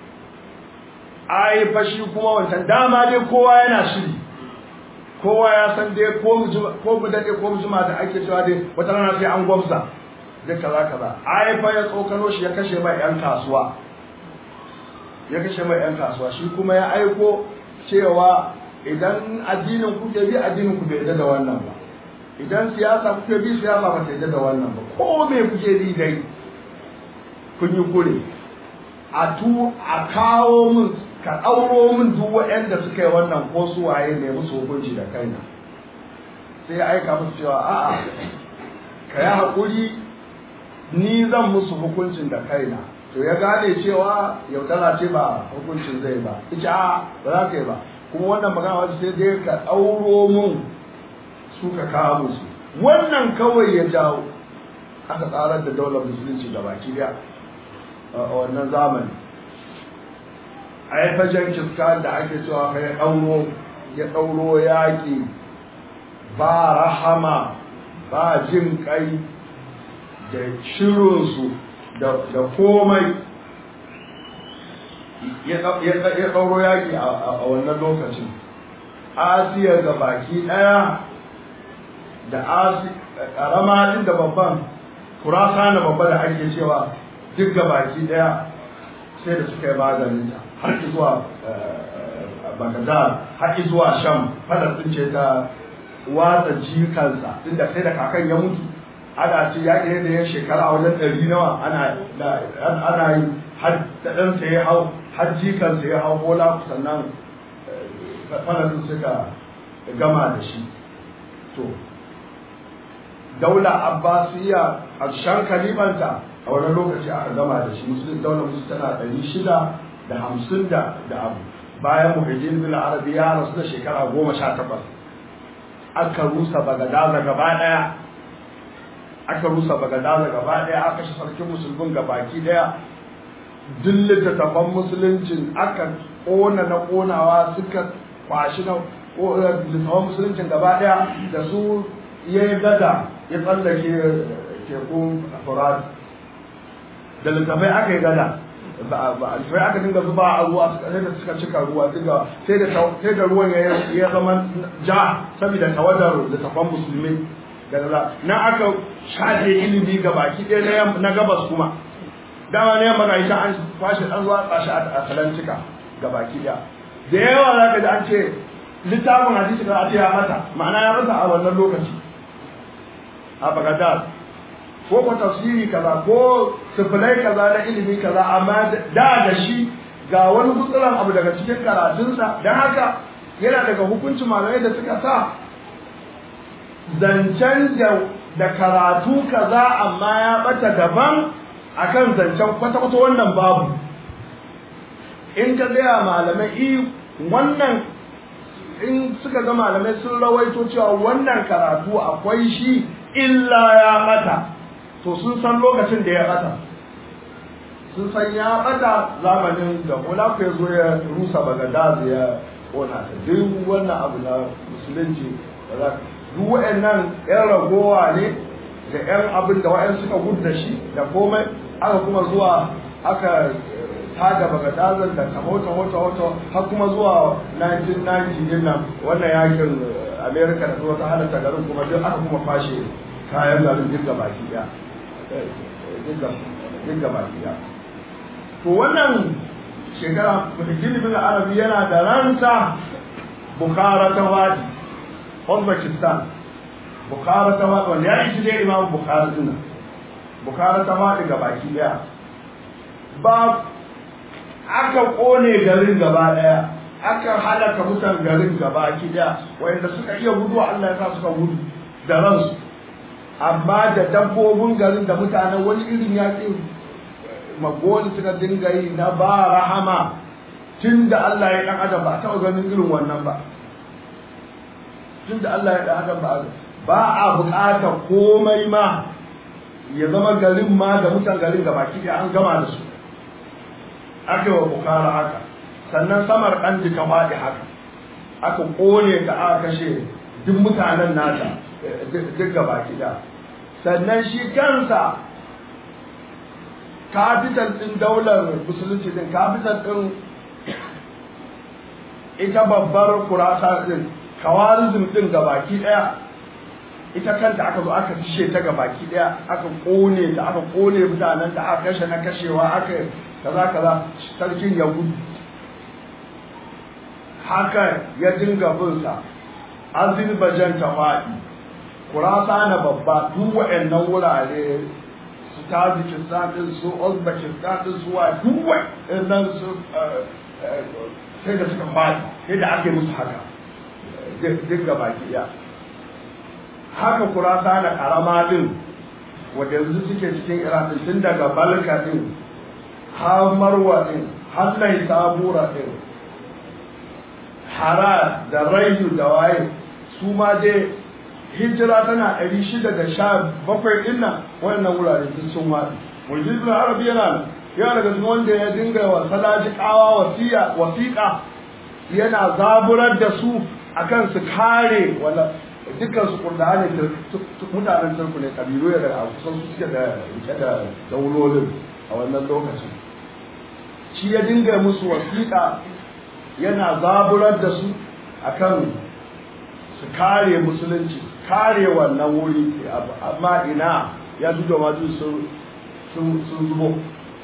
ai fa shi kuma wancan dama dai kowa yana shiri kowa ya san dai ko mu ko mu dade ko mu jima da ake cewa dai wata rana sai an gwamsa da kaza kaza ai fa ya tsokano shi ya kashe mai yan kasuwa ya kashe mai yan kasuwa shi kuma ya aiko cewa idan addinin ku ke bi addinin ku bai da wannan ba idan siyasa kuke bi siyasa ba ta yadda da wannan ba ko me kuke bi dai kun yi kure a tu a kawo min ka ɗauro min duk waɗanda suka yi wannan ko su waye ne musu hukunci da kaina sai ya aika musu cewa a'a ka yi haƙuri ni zan musu hukuncin da kaina to ya gane cewa yaudara ce ba hukuncin zai ba ita a ba za ka yi ba kuma wannan magana wata sai dai ka ɗauro min suka kawo musu wannan kawai ya jawo aka tsarar da daular musulunci da baki daya a wannan zamani a yi fajen kiska da ake cewa ka ya ɗauro ya ɗauro yaƙi ba rahama ba jin kai da shirinsu da komai ya ɗauro yaƙi a wannan lokacin asiya ga baki ɗaya da asi karama din da babban kurasa na babba da ake cewa duk ga baki daya sai da suka yi maganin ta har zuwa Baghdad har zuwa Sham fadar din ce ta watsa jikansa inda sai da kakan ya mutu ana ce ya ne da ya shekara a wajen ɗari nawa ana ana yi har da ɗansa ya hau har jikansa ya hau bola sannan fadar din suka gama da shi to daula abbasiya a shan kalimanta a wani lokaci aka gama da shi musulun daular musu tana ɗari shida da hamsin da abu bayan muhajjin bin arabi ya rasu da shekara goma sha takwas aka rusa bagadaza gaba ɗaya aka rusa bagadaza gaba ɗaya aka shi sarkin musulmin gabaki ɗaya duk littattafan musuluncin aka ƙona na ƙonawa suka kwashi na littattafan musuluncin gaba ɗaya da su ya yi gada ya tsallake tekun furat da littafai aka yi gada alfai aka dinga zuba a ruwa sai da suka cika ruwa dinga sai da sai da ruwan ya zama ja saboda tawadar littafan musulmi da na aka shafe ilimi ga baki ɗaya na gabas kuma dama na yamma ga ita an kwashe an zuwa tsashi a atlantika ga baki ɗaya da yawa za ka ji an ce littafin hadisi da a ce ya mata ma'ana ya rasa a wannan lokaci a Baghdad ko ko tafsiri kaza ko sifilai kaza na ilimi kaza amma da da shi ga wani gutsuran abu daga cikin karatunsa don haka yana daga hukuncin malamai da suka sa zancen da karatu kaza amma ya bata daban akan zancen kwata-kwata wannan babu in ka gaya malamai i wannan in suka ga malamai sun rawaito cewa wannan karatu akwai shi illa ya bata to sun san lokacin da ya bata sun san ya bata zamanin da Mulaku ya zo ya rusa Baghdad ya kona ta duk wannan abu na musulunci duk wa'annan yan ragowa ne da yan abin da wa'yan suka gudu da shi da komai aka kuma zuwa aka tada Baghdad da kamota wata wata har kuma zuwa 1990 din nan wannan yakin America da zuwa ta halatta garin kuma duk aka kuma fashe kayan garin duk baki daya duk baki daya to wannan shekara mutum bin arabi yana da ransa bukhara ta wadi uzbekistan bukhara ta wadi wanda ya ishi dai imam bukhara din bukhara ta wadi ga baki daya ba aka kone garin gaba daya aka halaka mutan garin gaba ki daya wanda suka iya gudu Allah ya sa suka gudu da ransu amma da dabbobin garin da mutanen wani irin yaƙi magoni suka dinga yi na ba rahama tun da Allah ya ɗan adam ba a taɓa ganin irin wannan ba tun da Allah ya ɗan adam ba ba a buƙatar komai ma ya zama garin ma da mutan garin da baki da an gama da su aka yi wa bukara haka sannan samar ɗan jika faɗi haka aka ƙone ta aka kashe duk mutanen nata duk gaba da sannan shi kansa capital ɗin daular musulunci ɗin capital ɗin ita babbar kurasa din kawarizm din gabaki daya ita kanta aka zo aka cishe ta gabaki daya aka kone ta aka kone mutanen da aka kashe na kashewa aka kaza kaza sarkin ya gudu haka ya dinga bin sa azerbaijan ta faɗi kurasa na babba duk waɗannan wurare su tajikistan din su uzbekistan din su wa duk waɗannan su sai da suka faɗi sai da ake musu haka duk ga baki ɗaya haka kurasa na ƙarama din wadda yanzu suke cikin iran din tun daga balka din har marwa din har lai sabura din hara da rayu da waye su ma dai hijira tana ɗari shida da sha bakwai ɗin nan wannan wurare duk sun waɗi mujizul arabi yana yana daga cikin wanda ya dinga wa salaji kawa wasiya wasiƙa yana zaburar da su akan su kare wala dukkan su kurda ne mutanen turku ne kabilu ya daga kusan su suke da rike da daulolin a wannan lokacin shi ya dinga musu wasiƙa yana zaburar da su akan su kare musulunci kare wannan wuri amma ina ya zuwa maju sun zubo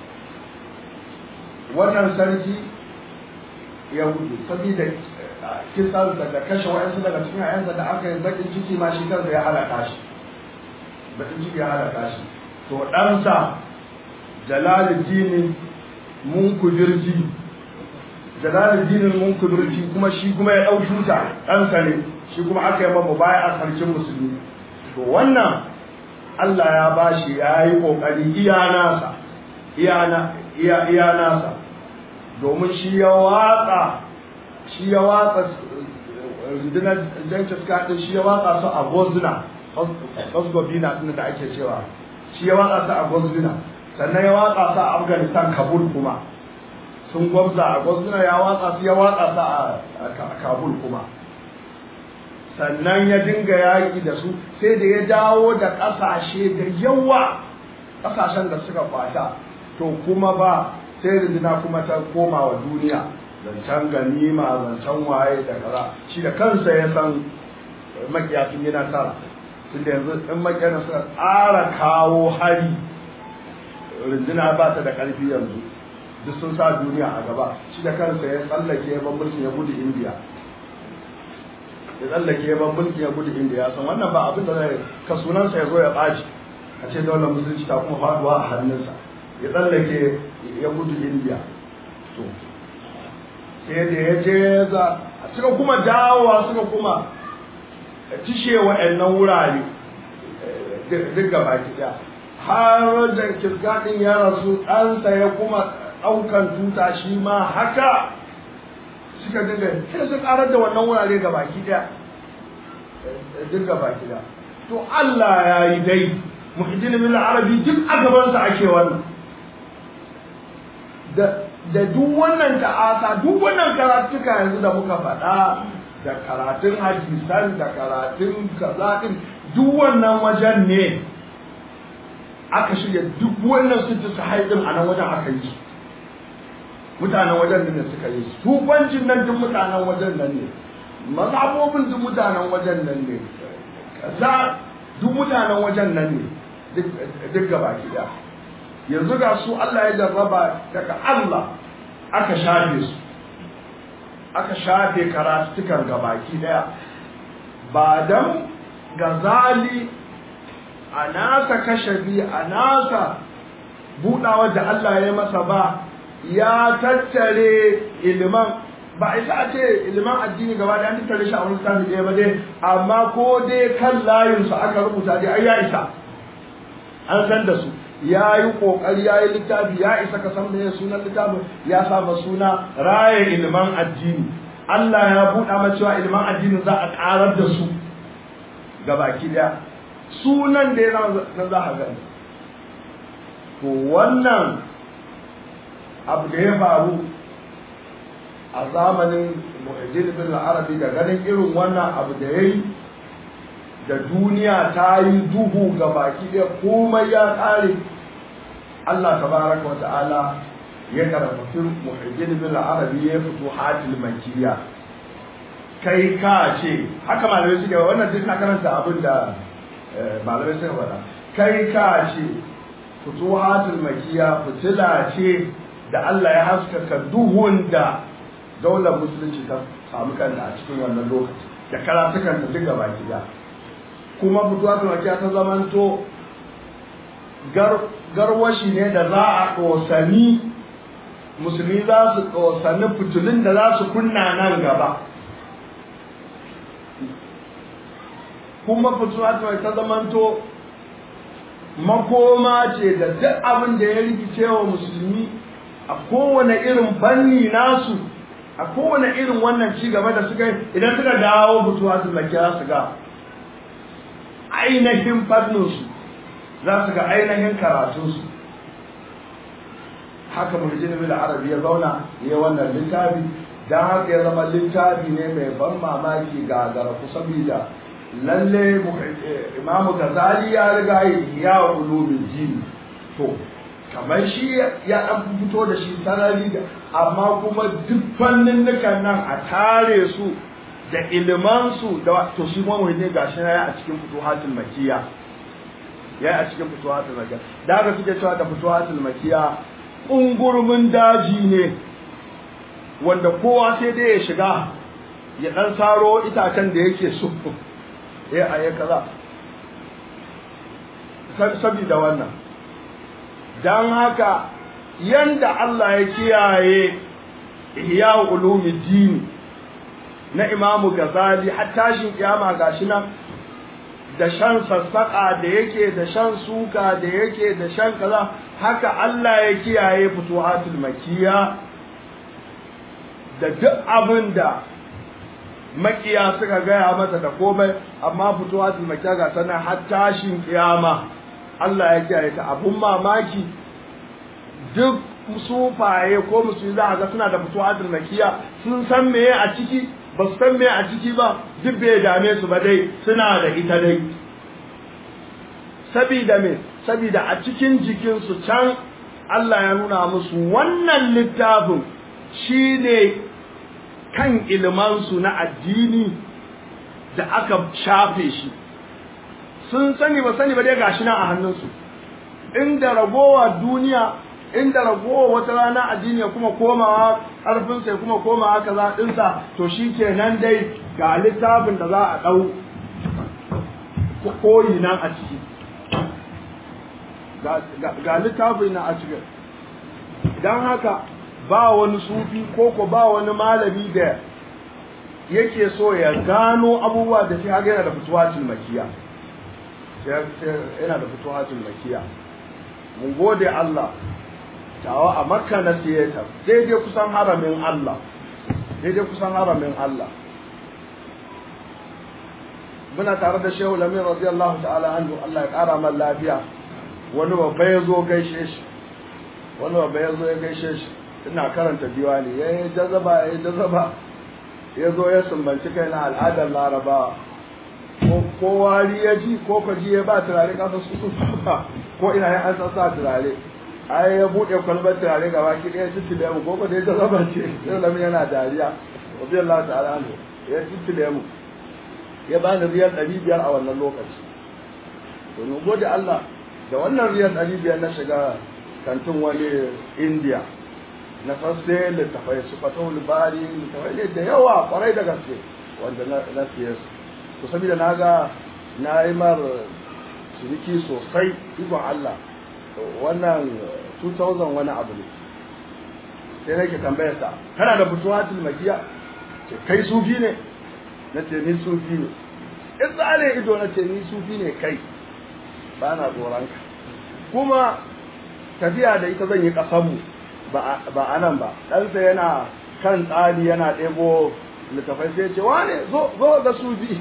wannan sarki ya gudu saboda kisansa da kashe wa'yansu daga cikin ayansa da aka yi bakin ciki ma shi kansa ya halaka shi bakin ciki ya halaka shi to ɗansa jalaluddin munkubirji jalaluddin munkubirji kuma shi kuma ya ɗau shuta ɗansa ne shi kuma aka yi mamu baya a sarkin musulmi to wannan Allah ya bashi ya yi ƙoƙari iya nasa iya nasa domin shi ya watsa shi ya watsa rundunar jancin skaɗin shi ya watsa su a gozuna gosgobina ɗin da ake cewa shi ya watsa su a gozuna sannan ya watsa su a afghanistan kabul kuma sun gwabza a gozuna ya watsa su ya watsa su a kabul kuma sannan ya dinga yaƙi da su sai da ya dawo da ƙasashe da yawa ƙasashen da suka kwata to kuma ba sai rindina kuma ta koma wa duniya zancen ganima zancen waye da kaza shi da kansa ya san makiya sun yi nasara tunda yanzu in makiyar suka tsara kawo hari rindina ba ta da ƙarfi yanzu duk sun sa duniya a gaba shi da kansa ya tsallake ya ban mulki ya gudu indiya ya tsallake ya ban mulki ya gudu indiya san wannan ba abin da zai ka sunansa ya zo ya ɓaci a ce daular musulunci ta kuma faduwa a hannunsa ya tsallake ya gudu indiya to sai da ya je za suka kuma dawowa suka kuma cishe wa'annan wurare duk gaba ɗaya har da kirgaɗin ya rasu ɗansa ya kuma ɗaukan tuta shi ma haka suka dinga sai su ƙarar da wannan wurare ga baki ɗaya duk ga baki ɗaya to Allah ya yi dai muhiddin bil arabi duk a gabansa ake wannan da da duk wannan ta'asa duk wannan karatuka yanzu da muka faɗa da karatun hadisan da karatun kaza din duk wannan wajen ne aka shirya duk wannan su ta haidin a nan wajen aka yi mutanen wajen ne suka yi tufancin nan duk mutanen wajen nan ne mazhabobin duk mutanen wajen nan ne kaza duk mutanen wajen nan ne duk gaba ki yanzu ga su Allah ya jarraba daga Allah aka shafe su aka shafe karatukan gabaki daya ba dan gazali a nasa kashafi a nasa buɗawa da Allah ya masa ba ya tattare iliman ba a isa a ce iliman addini gaba da an tattare shi a wani sami ɗaya ba dai amma ko dai kan layinsu aka rubuta dai ai ya isa an san da su ya yi ƙoƙari ya yi littafi ya isa ka san meye sunan littafin ya saba suna raye iliman addini Allah ya buɗa ma cewa iliman addini za a ƙarar da su ga baki ɗaya sunan da ya na za a gani to wannan abu da ya faru a zamanin muhajjir bin arabi da ganin irin wannan abu da ya yi da duniya ta yi duhu ga baki ɗaya komai ya ƙare Allah tabaraka wa ta'ala ya karfafi muhajjir bin arabi ya fito hatil makiya kai ka ce haka malamai suke wannan duk na karanta abin da malamai suka faɗa kai ka ce futuhatul makiya fitila ce da Allah ya haskaka duhun da daular musulunci ta samu kanta a cikin wannan lokaci da karatukan ta duk gaba gida kuma futuhatul makiya ta zamanto garwashi ne da za a ƙosani musulmi za su ƙosani fitilun da za su kunna nan gaba kuma fituhatul ta zamanto makoma ce da duk abin da ya rikice wa musulmi a kowane irin fanni nasu a kowane irin wannan ci gaba da suka yi idan suka dawo fituwa su makiya su ga ainihin fanninsu za su ga ainihin karatunsu haka muhajjin bil arabi ya zauna ya wannan littafi don haka ya zama littafi ne mai ban mamaki ga garafu saboda lalle imamu gazali ya riga ya ulumin jini to kamar shi ya dan fito da shi sarari da amma kuma duk fannin nan a tare su da iliman su da to shi kuma muhimmi gashi na ya a cikin futuhatul makiya ya a cikin futuhatul makiya da haka suke cewa da futuhatul makiya ungurmin daji ne wanda kowa sai dai ya shiga ya dan saro itacen da yake so eh a yi kaza sabida wannan don haka yanda Allah ya kiyaye ihya ulumuddin na imamu gazali har tashin kiyama gashi nan da shan sassaƙa da yake da shan suka da yake da shan kaza haka Allah ya kiyaye futuhatul makiya da duk abin da makiya suka gaya masa da komai amma fitowa su makiya ga sanar har tashin kiyama Allah ya kiyaye ta abun mamaki duk sufaye ko musulmi za a ga suna da fitowa su makiya sun san meye a ciki ba su san meye a ciki ba duk bai dame su ba dai suna da ita dai sabida me sabida a cikin jikinsu can Allah ya nuna musu wannan littafin shine kan ilmansu na addini da aka shafe shi sun sani ba sani ba dai gashi nan a hannunsu inda ragowa duniya inda ragowa wata rana addini ya kuma komawa ƙarfinsa ya kuma komawa kaza ɗinsa to shi kenan dai ga littafin da za a ɗau koyi nan a ciki ga littafin nan a ciki don haka ba wani sufi ko ko ba wani malami da yake so ya gano abubuwa da shi haka yana da fituwacin makiya yana da fituwacin makiya mun gode Allah tawa a makka na siyata daidai kusan haramin Allah daidai kusan haramin Allah muna tare da shehu lamin radiyallahu ta'ala anhu Allah ya kara man lafiya wani babba ya zo gaishe shi wani babba ya zo ya gaishe shi ina karanta diwani ya yi jazaba ya yi jazaba ya zo ya sumbanci kai na al'adar laraba ko wari ya ji ko kwaji ya ba turare kasa su su ko ina ya an sa turare ai ya buɗe kwalbar turare gaba ki ɗaya tittile mu ko da ya jazaba ce sai lamin yana dariya wabi Allah ta'ala anhu ya tittile mu ya ba ni riyal ɗari biyar a wannan lokaci domin gode Allah da wannan riyal ɗari biyar na shiga kantin wani indiya na fasse littafai su fatahul libari littafai ne da yawa kwarai da gaske wanda na siye su to saboda na ga na yi mar ciniki sosai ikon Allah wannan 2000 wani abu ne sai nake tambayar sa kana da fituwatul makiya ce kai sufi ne na ce ni sufi ne in tsare ido na ce ni sufi ne kai ba na tsoron ka kuma tafiya da ita zan yi kasanmu ba a nan ba ɗansa yana kan tsari yana ɗebo littafai sai ce wane zo ga sufi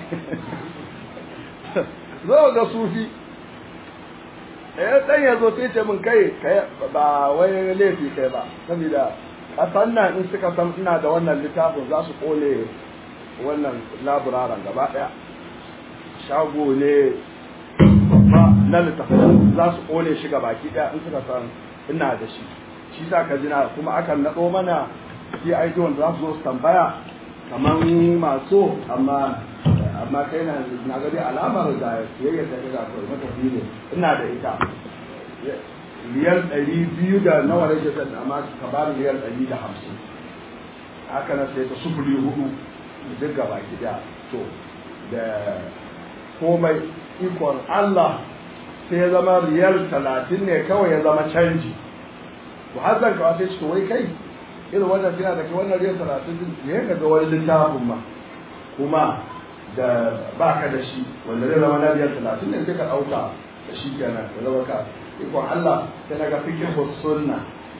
zo ga sufi eh dan ya zo sai ce min kai ba wai laifi kai ba saboda kasan nan in suka san ina da wannan littafin za su kone wannan laburaran gaba ɗaya shago ne ba na littafin za su kone shi baki ɗaya in suka san ina da shi shi sa ka jina kuma akan naɗo mana sai aiki wanda za su zo su tambaya kaman maso amma amma kai na na gari alamar da siyayya ta ga ko matafi ne ina da ita riyal ɗari biyu da nawa rage zan amma ka ba ni riyal ɗari da hamsin haka na sai ta sufuri hudu duk gaba gida to da komai ikon Allah sai ya zama riyal talatin ne kawai ya zama canji to har zan kawo sai shi wai kai irin wannan tana da kai wannan riyal talatin din ne ka ga wani littafin ma kuma da baka da shi wanda zai zama na riyal talatin ne sai ka ɗauka da shi kenan da zama ka ikon Allah sai na ga fikin sunna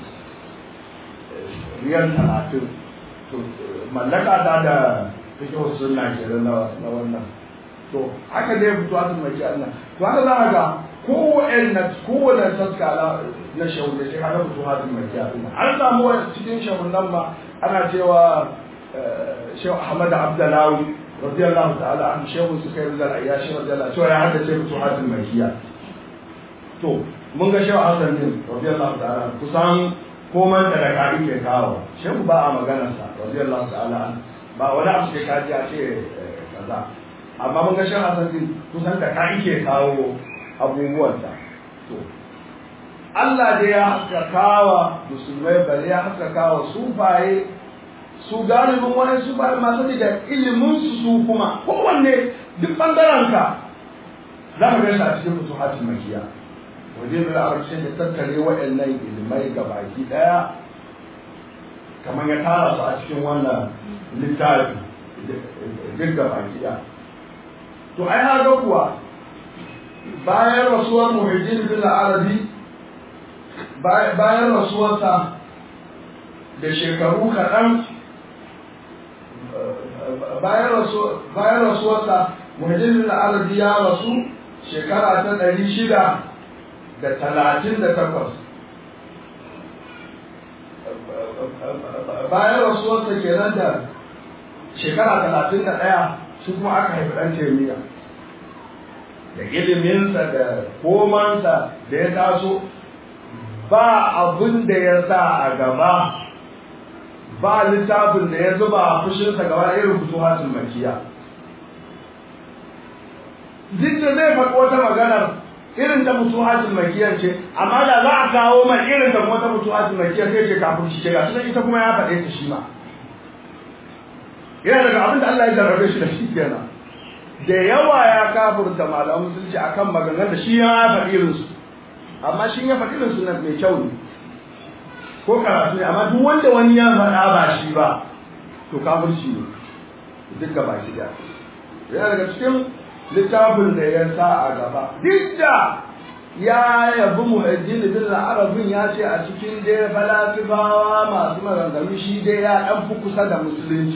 riyal talatin mallaka ta da fikin sunna ke na wannan to haka dai fito a tumaki Allah to haka za a ga kowane kowane taska na shahu da shi haka fito a tumaki Allah an samu cikin shahun nan ma ana cewa shehu Ahmad Abdullahi radiyallahu ta'ala an shehu su kai rizal ayyashi radiyallahu cewa ya haddace fito a tumaki to mun ga shehu Hassan din radiyallahu ta'ala kusan koman da daga ke kawo shehu ba a maganarsa radiyallahu ta'ala ba wani abu sai ka ji a ce kaza amma mun ga shehu Hassan din kusan da ka ke kawo abubuwan da to Allah da ya haskakawa musulmai bari ya haskakawa sufaye su galibin wani sufaye masu da ilimin su su kuma kowanne duk bangaren ka za ka gaisa a cikin fusuhatul makiya waje da arabcin da tattare waɗannan ilimai ga baki ɗaya kamar ya tara su a cikin wannan littafi duk ga baki ɗaya to ai har kuwa bayan rasuwar muhajjin bin arabi bayan rasuwarsa da shekaru kaɗan bayan rasuwarsa muhajjin bin arabi ya rasu shekara ta ɗari shida da talatin da takwas bayan rasuwarsa kenan da shekara talatin da ɗaya shi kuma aka haifi ɗan taimiyya da iliminsa da komansa da ya taso ba abin da ya sa a gaba ba littafin da ya zuba a fushinsa gaba irin fituhatul makiya duk da zai faɗi wata maganar irin ta mutuhatul makiyar ce amma da za a kawo mai irin ta kuma ta mutuhatul makiyar sai ce kafin shi ce ga shi ita kuma ya faɗe ta shi ma yana daga abin da Allah ya jarrabe shi da shi kenan da yawa ya kafurta malaman musulunci akan maganganun da shi ya faɗi irin su amma shi ya faɗi irin su na mai kyau ne ko karatu ne amma duk wanda wani ya faɗa ba shi ba to kafirci ne duk gaba shi da yana daga cikin littafin da ya sa a gaba duk da ya yabi muhajjin bin arabin ya ce a cikin dai falasifawa masu maganganu shi dai ya ɗan fi kusa da musulunci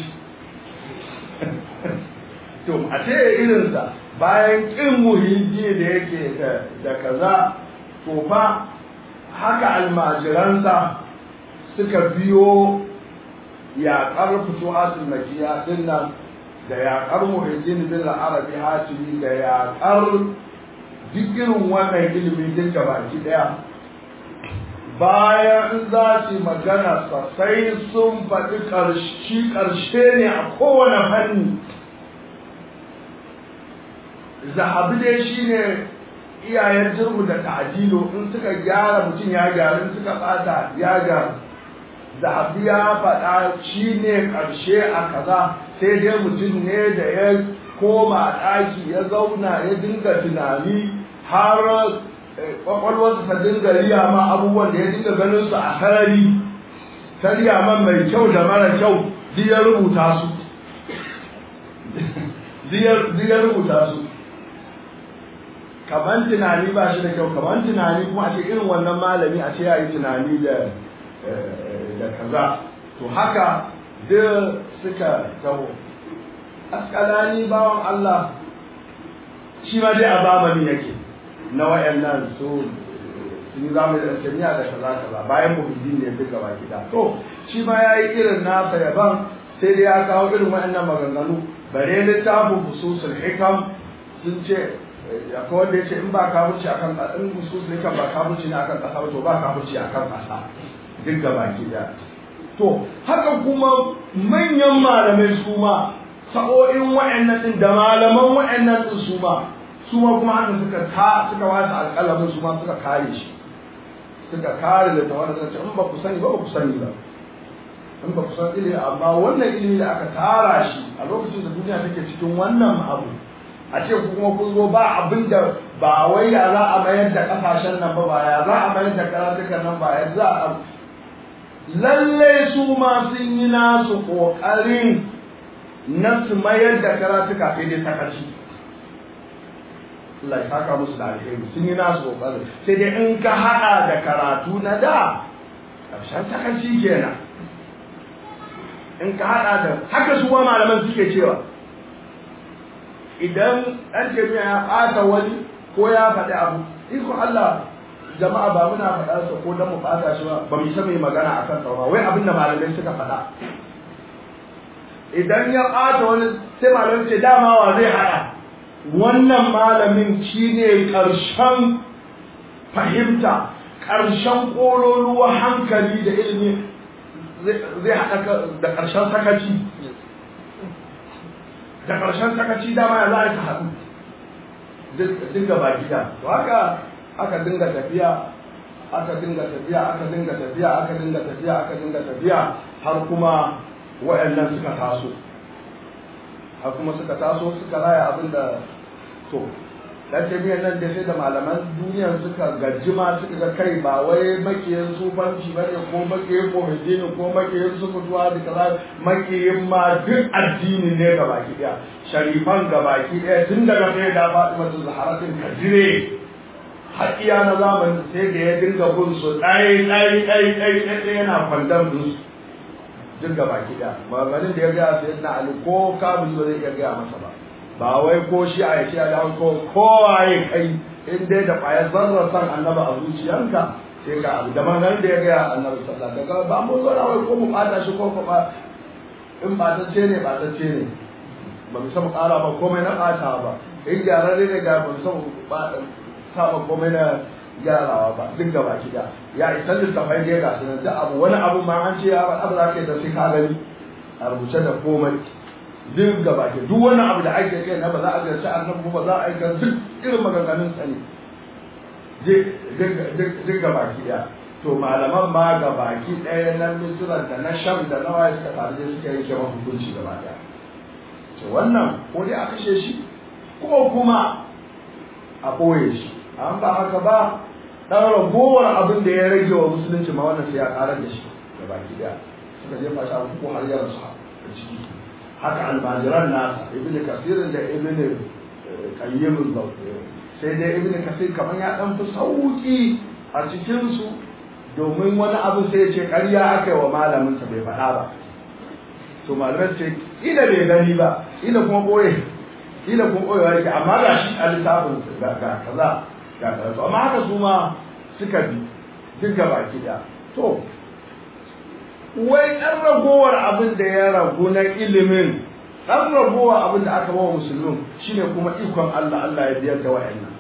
to a ce irinsa bayan ƙin muhimmi da yake da kaza to fa haka almajiransa suka biyo yaƙar fituhatul makiya din nan da yaƙar muhajjin bin arabi hatimi da yaƙar duk irin wannan ilimi duk da baki ɗaya bayan in za su magana sai sun faɗi ƙarshe ƙarshe ne a kowane fanni zahabi dai shi ne iyayen jirgu da ta'adilo in suka gyara mutum ya gyaru in suka ɓata ya gyaru zahabi ya faɗa shi ne ƙarshe a kaza sai dai mutum ne da ya koma ɗaki ya zauna ya dinga tunani har kwakwalwarsa ta dinga riya ma abubuwan da ya dinga ganin su a sarari ta riya man mai kyau da mara kyau duk ya rubuta su duk ya rubuta su kaman tunani ba shi da kyau kaman tunani kuma a ce irin wannan malami a ce ya yi tunani da da kaza to haka duk suka taho askalani bawan Allah shi ma dai a zamani yake na wayannan su sun zamu da tamiya da kaza kaza bayan muhiddin ne duka baki da to shi ma yayi irin nasa yaban sai dai ya kawo irin wayannan maganganu bare littafin fususul hikam sun ce akwai wanda yace in ba kafirci akan in fususul hikam ba kafirci ne akan kasa ba to ba kafirci akan kasa duk baki da to haka kuma manyan malamai su ma sa'o'in wa'annan din da malaman wa'annan din su ma su ma kuma haka suka ta suka wasa alƙalamin su ma suka kare shi suka kare da tawar da ce in ba ku sani ba ba ku sani ba in ba ku san ilimi amma wannan ilimi da aka tara shi a lokacin da duniya take cikin wannan abu a ce ku kuma kun zo ba abin da ba wai ya za a mayar da kasashen nan ba ba ya za a mayar da karatukan nan ba ya za a lalle su ma sun yi nasu kokarin na su mayar da karatuka sai dai sakaci Allah ya saka musu da alheri sun yi nasu kokarin sai dai in ka haɗa da karatu na da ƙarshen sakaci kenan in ka haɗa da haka su ma malaman suke cewa idan ɗan tafiya ya ɓata wani ko ya faɗi abu iko Allah jama'a ba muna faɗa sa ko dan mu ɓata shi ba ba mu san mai magana akan sa ba wai abin da malamai suka faɗa idan ya ɓata wani sai malamai ce dama wa zai haɗa wannan malamin shine ƙarshen fahimta ƙarshen ƙololuwa hankali da ilimi zai haɗa da ƙarshen sakaci da ƙarshen sakaci dama ya za a ta haɗu dinga ba gida to haka aka dinga tafiya aka dinga tafiya aka dinga tafiya aka dinga tafiya aka dinga tafiya har kuma waɗannan suka taso har kuma suka taso suka raya abin da to dan jami'an nan da sai da malaman duniyar suka gajima suka ga kai ba wai makiyin sufanci ba ne ko makiyin kohidini ko makiyin sukutuwa da kaza makiyin ma duk addini ne ga baki daya sharifan ga baki daya tun daga sai da fatima ta zaharatin kadire har iya na zamani sai da ya dinga bin su ɗaya ɗaya ɗaya ɗaya ɗaya yana kwandam din su duk ga baki daya maganin da ya gaya sai na ali ko kabili ba zai iya gaya masa ba ba wai ko shi a yace da ko kowaye kai in dai da kwaya zarra san annaba a zuciyanka sai ka abu da maganar da ya gaya annabi sallallahu alaihi wasallam ba mu zo wai ko mu fata shi ko ko ba in ba ta ce ne ba ta ce ne ba mu san ƙara ba komai na ɓata ba in gyararre ne ga ba mu san ba sa ba komai na gyarawa ba duk gaba ki da ya isa littafai da ya gasu nan da abu wani abu ma an ce ya ba abu za ka yi da sai ka gani a rubuce da komai duk gaba ke duk wani abu da ake kai na ba za a ziyarci annabi ba za a aika duk irin maganganun sani duk gaba ki daya to malaman ma gaba ki daya na misiran da na sham da na waye suka faru suka yi kema hukunci gaba daya to wannan ko dai a kashe shi ko kuma a ɓoye shi an ba haka ba ɗan ragowar abin da ya rage wa musulunci ma wannan sai ya ƙarar da shi gaba ki daya suka jefa shi a ko har ya rasu a ciki haka almajiran nasa ibn kasir da ibn qayyim sai dai ibn kasir kamar ya dan fi sauki a cikin su domin wani abu sai ya ce ƙarya aka yi wa malamin sa bai faɗa ba to malamai ce ila bai gani ba ila kuma boye ila kuma boye yake amma ga shi a littafin ga kaza ga kaza amma haka su ma suka bi duk gaba ki to wai ɗan ragowar abin da ya ragu na ilimin ɗan ragowar abin da aka bawa musulmin shine kuma ikon Allah Allah ya biyar da wa'annan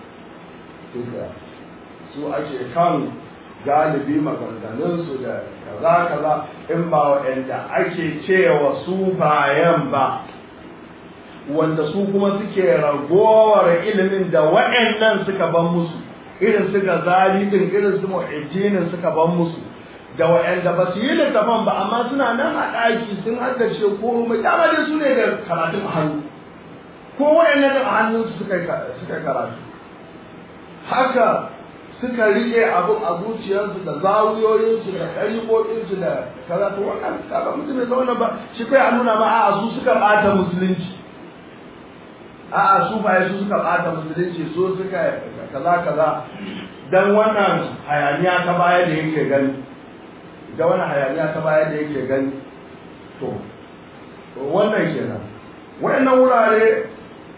su ake kan galibi maganganunsu da kaza kaza in ba wa'anda ake cewa su bayan ba wanda su kuma suke ragowar ilimin da wa'annan suka ban musu irin su gazali din irin su mu'ajjinin suka ban musu da waɗanda ba su yi littafan ba amma suna nan a ɗaki sun haddace ko mai dama dai su ne da karatun a hannu ko waɗanda da a hannunsu suka karatu haka suka riƙe abu a zuciyarsu da zawuyoyinsu da ɗariƙoƙinsu da karatu wannan kaga mutum mai zauna ba shi kai a nuna ba a su suka ɓata musulunci a'a su ba su suka ɓata musulunci su suka kaza kaza dan wannan hayaniya ta baya da yake gani da wani hayaniya ta baya da yake gani to wannan kenan wayannan wurare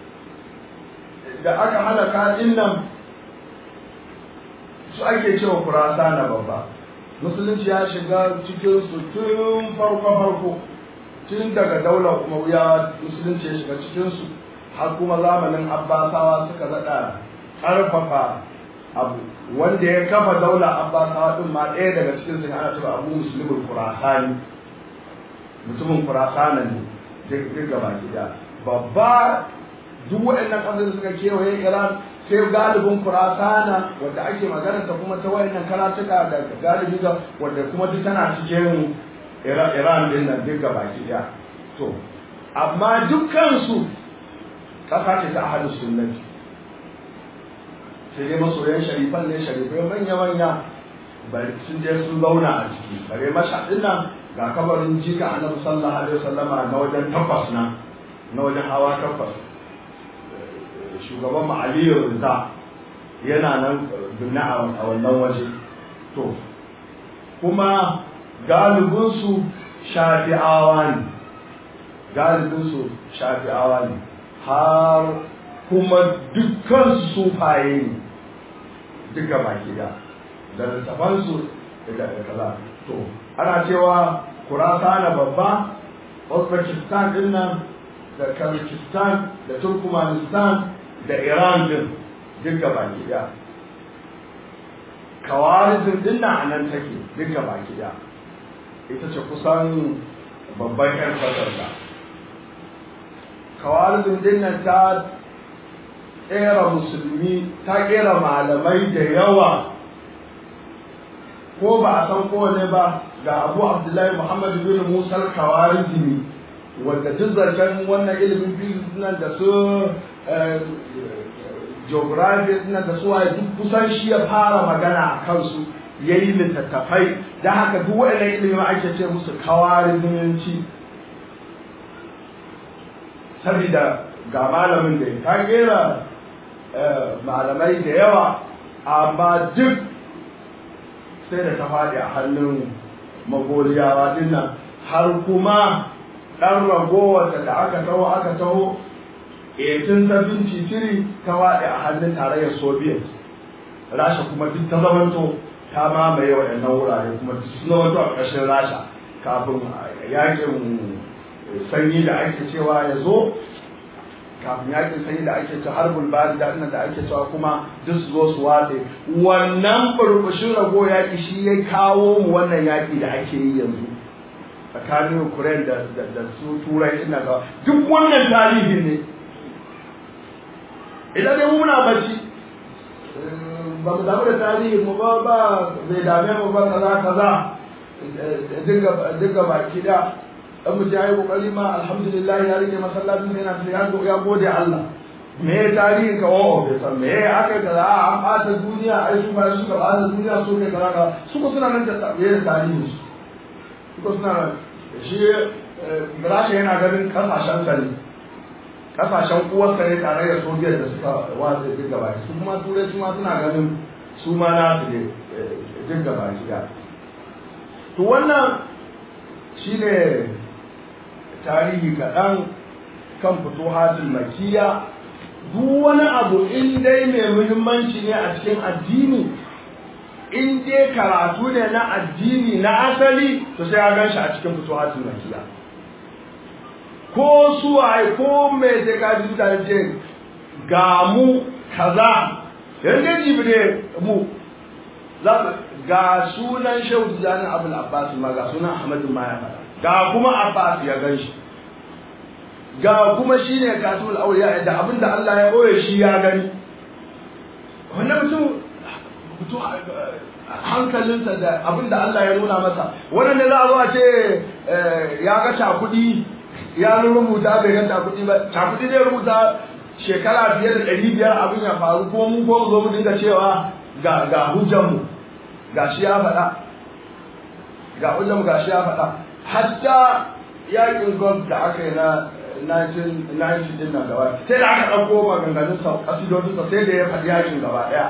da aka halaka din nan su ake cewa kurasa na babba musulunci ya shiga cikin su tun farko farko tun daga daular umayya musulunci ya shiga cikin su har kuma zamanin abbasawa suka zaɗa ƙarfafa abu wanda ya kafa daular abbasawa din ma ɗaya daga cikin su ana cewa abu musulmin kurasani mutumin kurasana ne duk gaba gida babba duk waɗannan ƙasar da suka kewaye iran sai galibin kurasana wadda ake magana ta kuma ta wayannan karatuka da galibi ga wadda kuma duk tana cikin iran din nan duk gaba gida to amma dukkansu ƙasa ce ta ahalus sunnati sai dai masoyan sharifan ne sharifai manya-manya bari sun je sun zauna a ciki bare mashaɗin nan ga kabarin jika annabi sallallahu alaihi wasallama na wajen takwas na na wajen hawa takwas shugaban mu aliyu rinta yana nan dunna a wannan waje to kuma galibinsu shafi'awa ne galibinsu shafi'awa ne har kuma dukkan sufaye ne duka baki da da littafansu da kaza to ana cewa kurasana babba uzbekistan din nan da kazakhstan da turkmanistan da iran din duka baki da kawarizin din nan anan take duka baki da ita ce kusan babban yan kasar da kawarizin din nan ta kera musulmi ta kera malamai da yawa ko ba a san kowane ba ga abu abdullahi muhammad bin musa kawarizmi wanda duk zancen wannan ilimin physics nan da su geography nan da su waye duk kusan shi ya fara magana a kansu ya yi littattafai da haka duk waɗannan ilimin ake ce musu kawarizminci saboda ga malamin da ta kera malamai da yawa amma duk sai da ta faɗi a hannun magoriyawa dinnan har kuma ɗan ragowar da aka taho aka taho 1873 ta faɗi a hannun tarayyar soviet rasha kuma duk ta zamanto ta mamaye waɗannan wurare kuma suna wato a ƙarshen rasha kafin yakin sanyi da ake cewa ya zo kafin yakin sanyi da ake cewa harbul bari da da ake cewa kuma duk su zo su watse wannan burbushin rago yaki shi ya kawo mu wannan yaki da ake yi yanzu tsakanin Ukraine da da su turai ina ga duk wannan tarihi ne idan dai muna bacci ba mu damu da tarihi mu ba ba bai dame mu ba kaza kaza dinga dinga baki da dan mutum ya yi kokari ma alhamdulillah ya rike masallacin sai yana ya ya gode Allah me ya tarihin ka o bai san me ya aka kaza an bata duniya ai su ba su ka bata duniya su ne kaza kaza su ko suna nan da me ya tarihin su su ko suna nan shi Rasha yana ganin kasashen sa ne kasashen uwarsa ne tare da Soviet da suka watsa duk gaba su kuma turai su ma suna ganin su ma na su ne duk gaba da to wannan shine tarihi kaɗan kan fituhatul makiya duk wani abu in dai mai muhimmanci ne a cikin addini in dai karatu ne na addini na asali to sai ya gan shi a cikin fituhatul makiya ko suwaye ko mai sai ka ji mutane ce ga mu kaza yanzu jibi ne mu ga sunan shehu tijjani abul abbas ma ga sunan ahmadu ma ya faɗa ga kuma Abbas ya gan shi ga kuma shi ne katul auliya da abinda Allah ya boye shi ya gani wannan mutum mutum hankalinsa da abinda Allah ya nuna masa wannan ne za a zo a ce ya ga cakudi ya rubuta bai ga cakudi ba cakudi ne rubuta shekara fiye da ɗari biyar abin ya faru ko mun ko zo mu dinga cewa ga ga hujjanmu ga shi ya faɗa ga hujjanmu ga shi ya faɗa hatta yakin golf da aka yi na 1990 din nan gaba sai da aka ɗauko maganganun sa kasidodin sa sai da ya faɗi yakin gaba ɗaya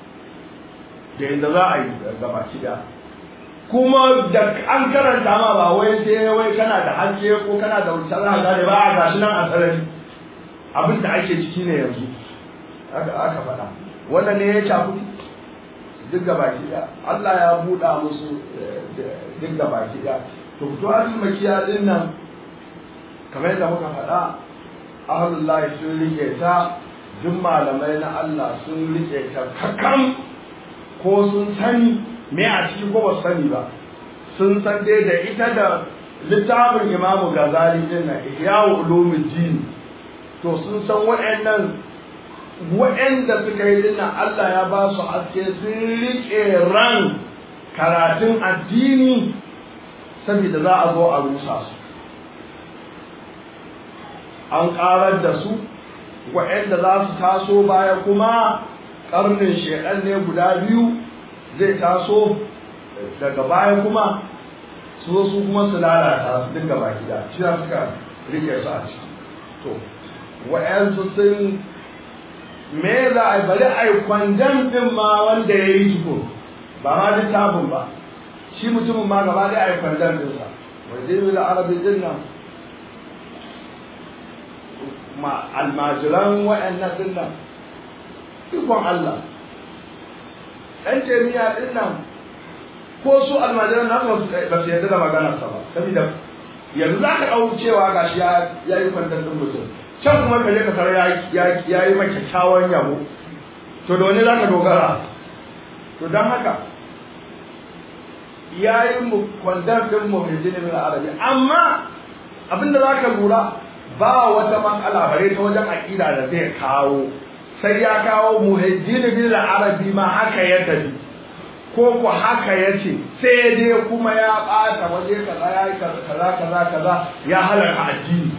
da yadda za a yi gaba da kuma da an karanta ma ba wai sai wai kana da haske ko kana da wuta za ka ba a gashi nan a sarari abin da ake ciki ne yanzu aka faɗa wannan ne ya cakuɗi duk gaba da Allah ya buɗa musu duk gaba da to fituwatul makiya din nan kamar yadda muka faɗa ahlullahi sun rike ta duk malamai na Allah sun rike ta kakan ko sun sani me a ciki ko ba sani ba sun san dai da ita da littafin imamu gazali din nan ihyawu ulumuddin to sun san waɗannan waɗanda suka yi dinnan Allah ya ba su haske sun riƙe ran karatun addini saboda za a zo a rusa su an ƙarar da su waɗanda za su taso baya kuma ƙarnin shekan ne guda biyu zai taso daga baya kuma su zo su kuma su lalata su dinga baki da shi suka rike su a ciki to wa'yansu sun me za a bari a yi kwandon ɗin ma wanda ya yi tuko ba ma littafin ba shi mutumin ma gaba da a yi kwandon ɗinsa wajen da arabi ɗin nan ma almajiran wa'annan ɗin nan ikon Allah ɗan jami'a ɗin nan ko su almajiran na ba su yarda da maganarsa ba saboda yanzu za ka ɗau cewa ga shi ya yi kwantar ɗin mutum can kuma ka je ka tara ya yi maka kyakkyawan yabo to da wani za ka dogara to don haka ya yi mu kwantar ɗin mu mai jini min arabi amma abinda za ka lura ba wata matsala bare ta wajen aƙida da zai kawo sai ya kawo muhajjini bil arabi ma haka ya tafi ko ku haka ya ce sai dai kuma ya ɓata waje kaza ya yi kaza kaza kaza ya halarta addini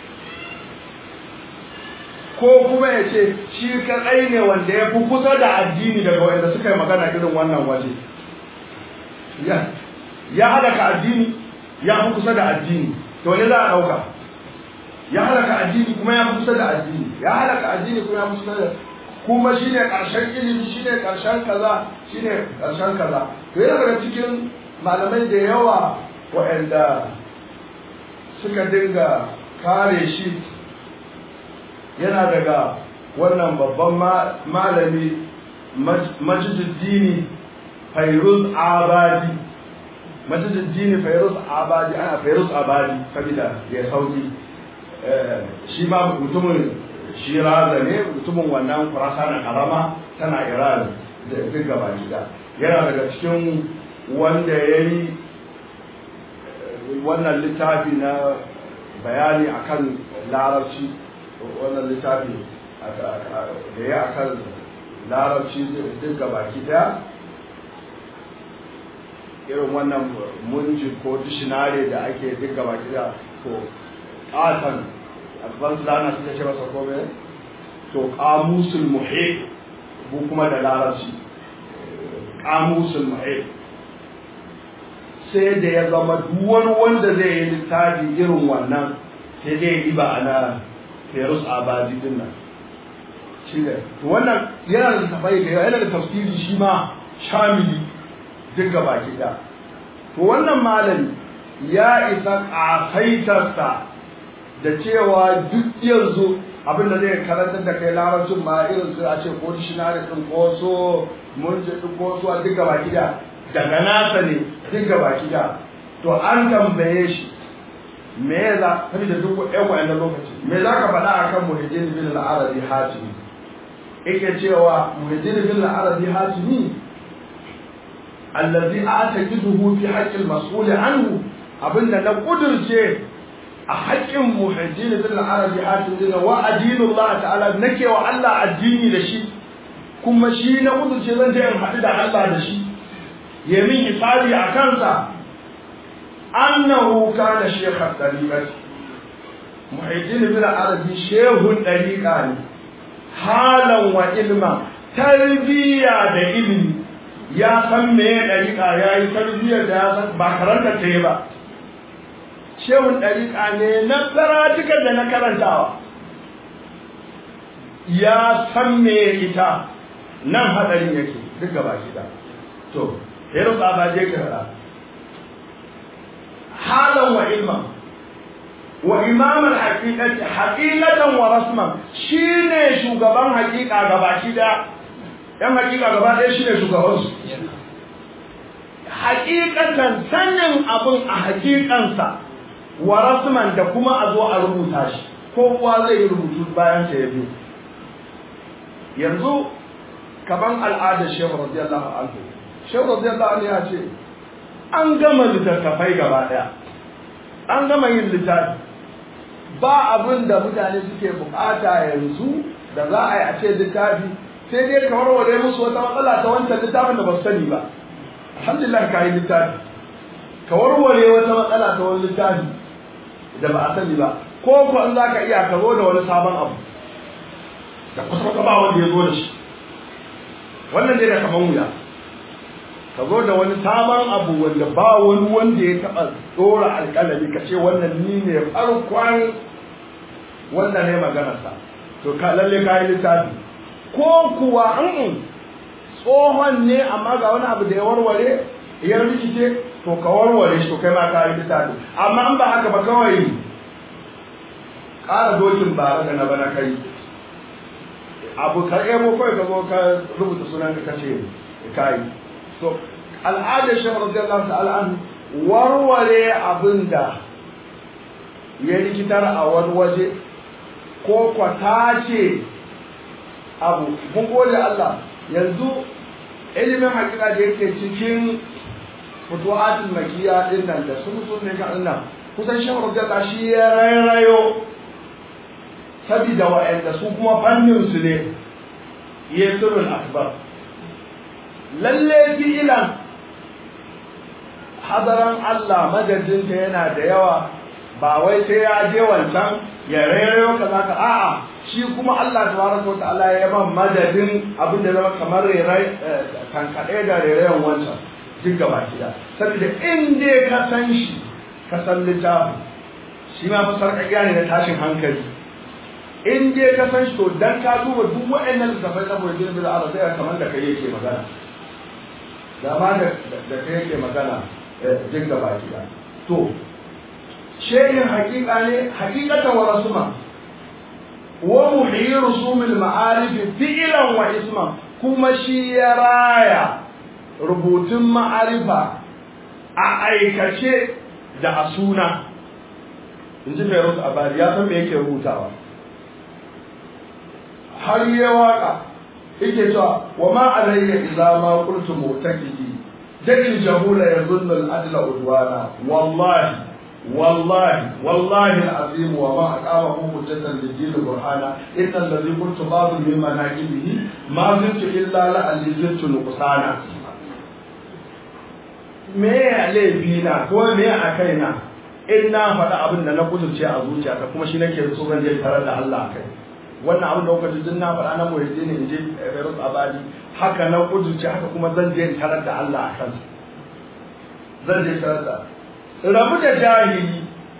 ko kuma ya ce shi kaɗai ne wanda ya fi kusa da addini daga wanda suka yi magana irin wannan waje ya halaka addini ya fi kusa da addini to ne za a ɗauka ya halaka addini kuma ya fi kusa da addini ya halaka addini kuma ya fi kusa da kuma shine ƙarshen ilimi shine ƙarshen kaza shine ƙarshen kaza to yana daga cikin malamai da yawa waɗanda suka dinga kare shi yana daga wannan babban malami majiduddini fairuz abadi majiduddini fairuz abadi ana fairuz abadi sabida ya sauki shi ma mutumin shiraza ne mutumin wannan kurasa na karama tana iran da duk gaba gida yana daga cikin wanda ya yi wannan littafi na bayani akan larabci wannan littafi da ya akan larabci duk gaba gida irin wannan munji ko dishinare da ake duk gaba gida to ƙatan advanced learner suka ce masa kome to kamusul muhit bu kuma da larabci kamusul muhit sai da ya zama duwar wanda zai yi littafi irin wannan sai dai yi ba ana ferus abadi din nan shi ne to wannan yana da tafai da yana da tafsiri shi ma shamili duk gaba da to wannan malami ya isa ƙasaitarsa da cewa duk yanzu abin da zai karantar da kai larabcin ma irin su a ce ko dishinari din ko so mun ji ko so a duka baki da daga nasa ne duka baki da to an tambaye shi me ya za ta da duk ƴan wa'annan lokaci me za ka faɗa akan muhajjin bin al-arabi hatimi yake cewa muhajjin bin al-arabi hatimi allazi a'taqiduhu fi haqqi al-mas'ul anhu abinda na kudurce a haƙƙin muhajjin bin arabi hatim dina wa adinullah ta'ala nake wa Allah addini da shi kuma shi na kudurce zan je in haɗu da Allah da shi ya min hisabi a kansa annahu kana shekha dariqat muhajjin bin arabi shehun dariqa ne halan wa ilma tarbiya da ilimi ya san me dariqa yayi tarbiyar da ya san ba karanta ta yi ba shehun ɗariƙa ne na karatukan da na karantawa ya san me ita nan hadarin yake duk gaba gida to yaro ba je ka fara halan wa ilman wa imaman haqiqati haqiqatan wa rasman shine shugaban haqiqa gaba gida yan haqiqa gaba ɗaya shine shugaban su haqiqatan sanin abun a haqiqansa wa rasman da kuma a zo a rubuta shi kowa zai yi rubutu bayan sa ya biyu yanzu kaman al'adar shehu radiyallahu anhu shehu radiyallahu anhu ya ce an gama littattafai gaba daya an gama yin littafi ba abin da mutane suke bukata yanzu da za a yi a ce littafi sai dai ka warware musu wata matsala ta wancan littafin da ba su sani ba alhamdulillah ka yi littafi ka warware wata matsala ta wani littafi da ba a sani ba ko ko in za ka iya ka zo da wani sabon abu da kusa ka ba wanda ya zo da shi wannan dai da kaman wuya ka zo da wani sabon abu wanda ba wani wanda ya taɓa ɗora alƙalami ka ce wannan ni ne farkon wanda ne maganarsa to ka lalle ka yi littafi ko kuwa in tsohon ne amma ga wani abu da ya warware ya rikice to ka warware shi to kai ma ka yi littafi amma in ba haka ba kawai ƙara dokin ba da na bana kai abu ka ebo kawai ka zo ka rubuta sunan ka kace kai to al'adar shi radiyallahu ta'ala an warware abinda ya rikitar a wani waje ko kwata ce abu mun gode Allah yanzu ilimin hakika da yake cikin futuhatul makiya din nan da sun sun ne ka nan kusan shi radiyallahu shi ya rairayo sabida wa'anda su kuma fannin su ne yasirul akbar lalle fi'ilan hadaran Allah madadinta yana da yawa ba wai sai ya je wancan ya rairayo kaza ka a'a shi kuma Allah tabaraka wa ta'ala ya ban madadin abin da zama kamar rairai kankade da rairayon wancan duk gaba kida saboda in dai ka san shi ka san littafin shi ma fa sarƙaƙiya ne na tashin hankali in dai ka san shi to dan ka duba duk waɗannan littafai na Muhammad bin Arab sai kamar da kai yake magana da ma da da kai yake magana duk gaba kida to shehin hakika ne hakikatan wa rasuma wa muhyi rusumil ma'arif fi'lan wa isman kuma shi ya raya rubutun ma'arifa a aikace da a suna in ji Fairuz Abari ya san me yake rubutawa har yi waka yake cewa wa ma alayya idza ma qultu mu'takidi dal jahula yadhunnu al-adla udwana wallahi والله والله العظيم وما أقامه حجة للدين برهانا إن الذي قلت بعض من مناقبه ما زلت إلا لعلي زلت نقصانا me ya laifina ko me a kaina in na faɗa abin da na kudurce a zuciyata kuma shi nake so zan je tare da Allah kai wannan abin da kuka ji din na faɗa na muhajji ne in je Beirut Abadi haka na kudurce haka kuma zan je tare da Allah a kansa zan je tare da rabu da jahili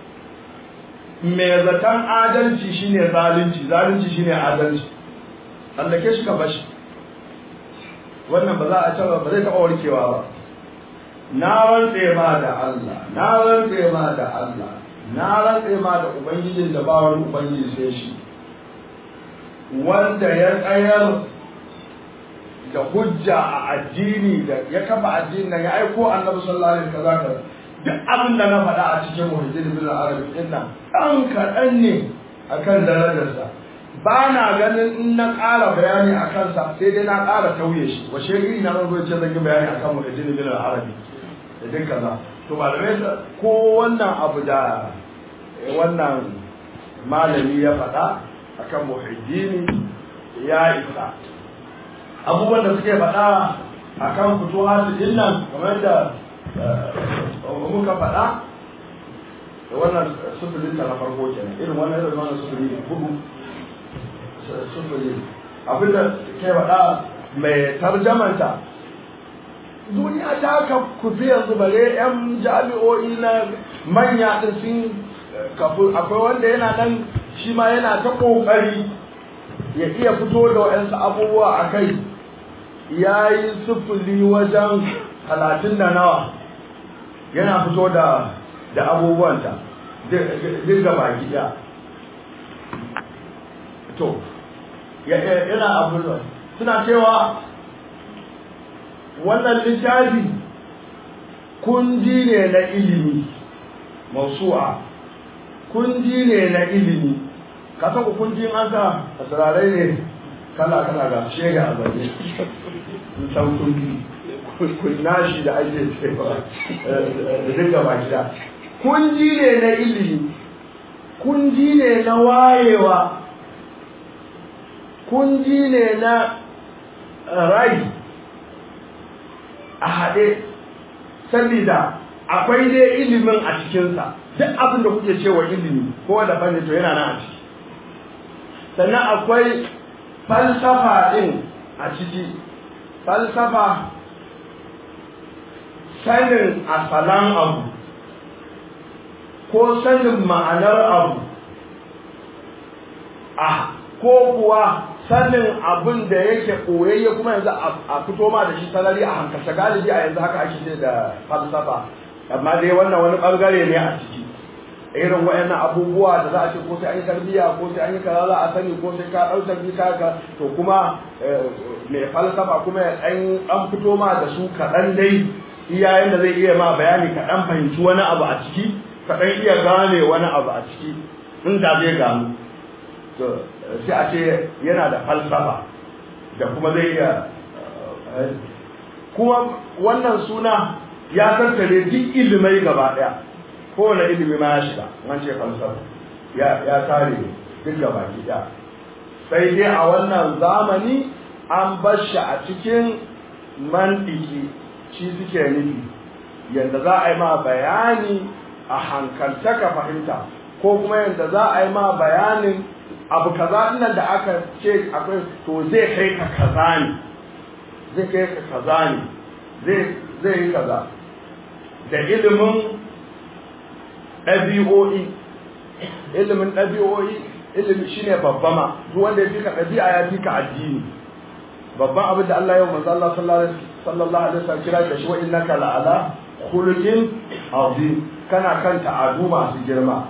mai zaton adalci shine zalunci zalunci shine adalci tsallake shi ka bashi wannan ba za a taba ba zai taba warkewa ba na rantse ma da Allah na rantse ma da Allah na rantse ma da ubangijin da ba wani ubangiji sai shi wanda ya tsayar da hujja a addini da ya kafa addini nan ya aiko annabi sallallahu alaihi wasallam duk abin da na faɗa a cikin muhajjin bin arabi din nan ɗan kaɗan ne akan darajarsa ba na ganin in na ƙara bayani a kansa sai dai na ƙara tauye shi wa shegiri na zan zo ce zan yi bayani akan muhajjin bin arabi da duk kaza to malamai ko wannan abu da wannan malami ya faɗa akan muhajjini ya isa abubuwan da suke faɗa akan fituhatu din nan kamar da muka faɗa da wannan sufurin ta na farko kenan irin wannan irin wannan sufuri hudu sufuri abinda ke faɗa mai tarjamanta duniya ta ka kufi yanzu bare yan jami'o'i na manya din sun kafu akwai wanda yana nan shi ma yana ta kokari ya iya fito da waɗansu abubuwa a kai ya yi sufuri wajen talatin da nawa yana fito da da abubuwanta duk da baki ɗaya to yana abubuwa suna cewa wannan littafi kundi ne na ilimi mausu'a kundi ne na ilimi ka san kundin an sa asirarai ne kala kala ga shege a zaune san kundi kunnashi da ake cewa da duka baki da kunji ne na ilimi kunji ne na wayewa kunji ne na rai a haɗe saboda akwai dai ilimin a cikinsa duk abin da kuke cewa ilimi ko da fanni to yana nan a ciki sannan akwai falsafa ɗin a ciki falsafa sanin asalan abu ko sanin ma'anar abu a ko kuwa sanin abin da yake koyayye kuma yanzu a fito ma da shi salari a hankalta galibi a yanzu haka ake ce da falsafa amma dai wannan wani bangare ne a ciki irin wayannan abubuwa da za a ce ko sai an yi tarbiyya ko sai an yi kaza za a sani ko sai ka ɗau tarbiyya ka to kuma mai falsafa kuma ya ɗan an fito ma da su kaɗan dai iyayen da zai iya ma bayani kaɗan fahimci wani abu a ciki kaɗan iya gane wani abu a ciki inda zai gano to sai a ce yana da falsafa da kuma zai iya kuma wannan suna ya tattare duk ilimai gaba ɗaya kowane ilimi ma ya shiga an ce falsafa ya tare duk gaba ɗaya sai dai a wannan zamani an bar shi a cikin mantiki shi suke nufi yadda za a yi ma bayani a hankalta ka fahimta ko kuma yadda za a yi ma bayanin abu kaza nan da aka ce akwai to zai kai ka kaza ne zai kai ka kaza ne zai yi kaza da ilimin ɗabi'o'i ilimin ɗabi'o'i ilimi shine babba ma duk wanda ya fi ka ɗabi'a ya fi ka addini babban abin da Allah ya manzo Allah sallallahu alaihi wasallam kira da shi wa innaka la'ala khuluqin azim kana kan ta'adu masu girma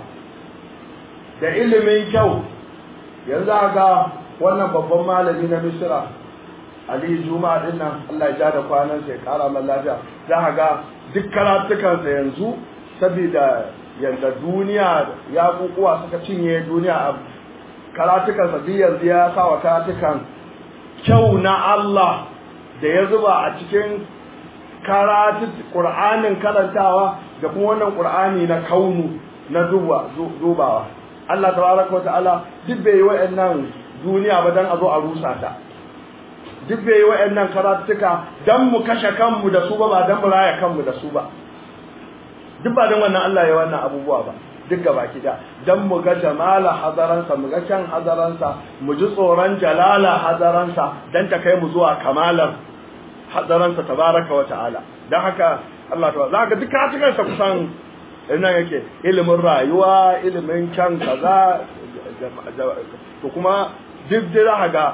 da ilimin kyau yanzu ga wannan babban malami na Misra Ali Juma'a din nan Allah ya ja da kwanan sai kara man lafiya za ga duk karatukansa yanzu saboda yanda duniya ya kukuwa suka cinye duniya a karatukansa duk yanzu ya sa wa karatukan kyau na Allah da ya zuba a cikin karatu Qur'anin karantawa da kuma wannan Qur'ani na kaunu na duba dubawa Allah tabaraka wata'ala duk bai yi wa'annan duniya ba dan a zo a rusa ta duk bai yi wa'annan karatuka dan mu kashe kanmu da su ba ba dan mu raya kanmu da su ba duk ba dan wannan Allah ya wannan abubuwa ba duk gaba da dan mu ga jamala hadaransa mu ga kyan hadaransa mu ji tsoron jalala hadaransa dan ta kai mu zuwa kamalar hadaransa tabaraka wa ta'ala dan haka Allah ta zaka duk cikin sa kusan ina yake ilimin rayuwa ilimin kyan kaza to kuma duk da ga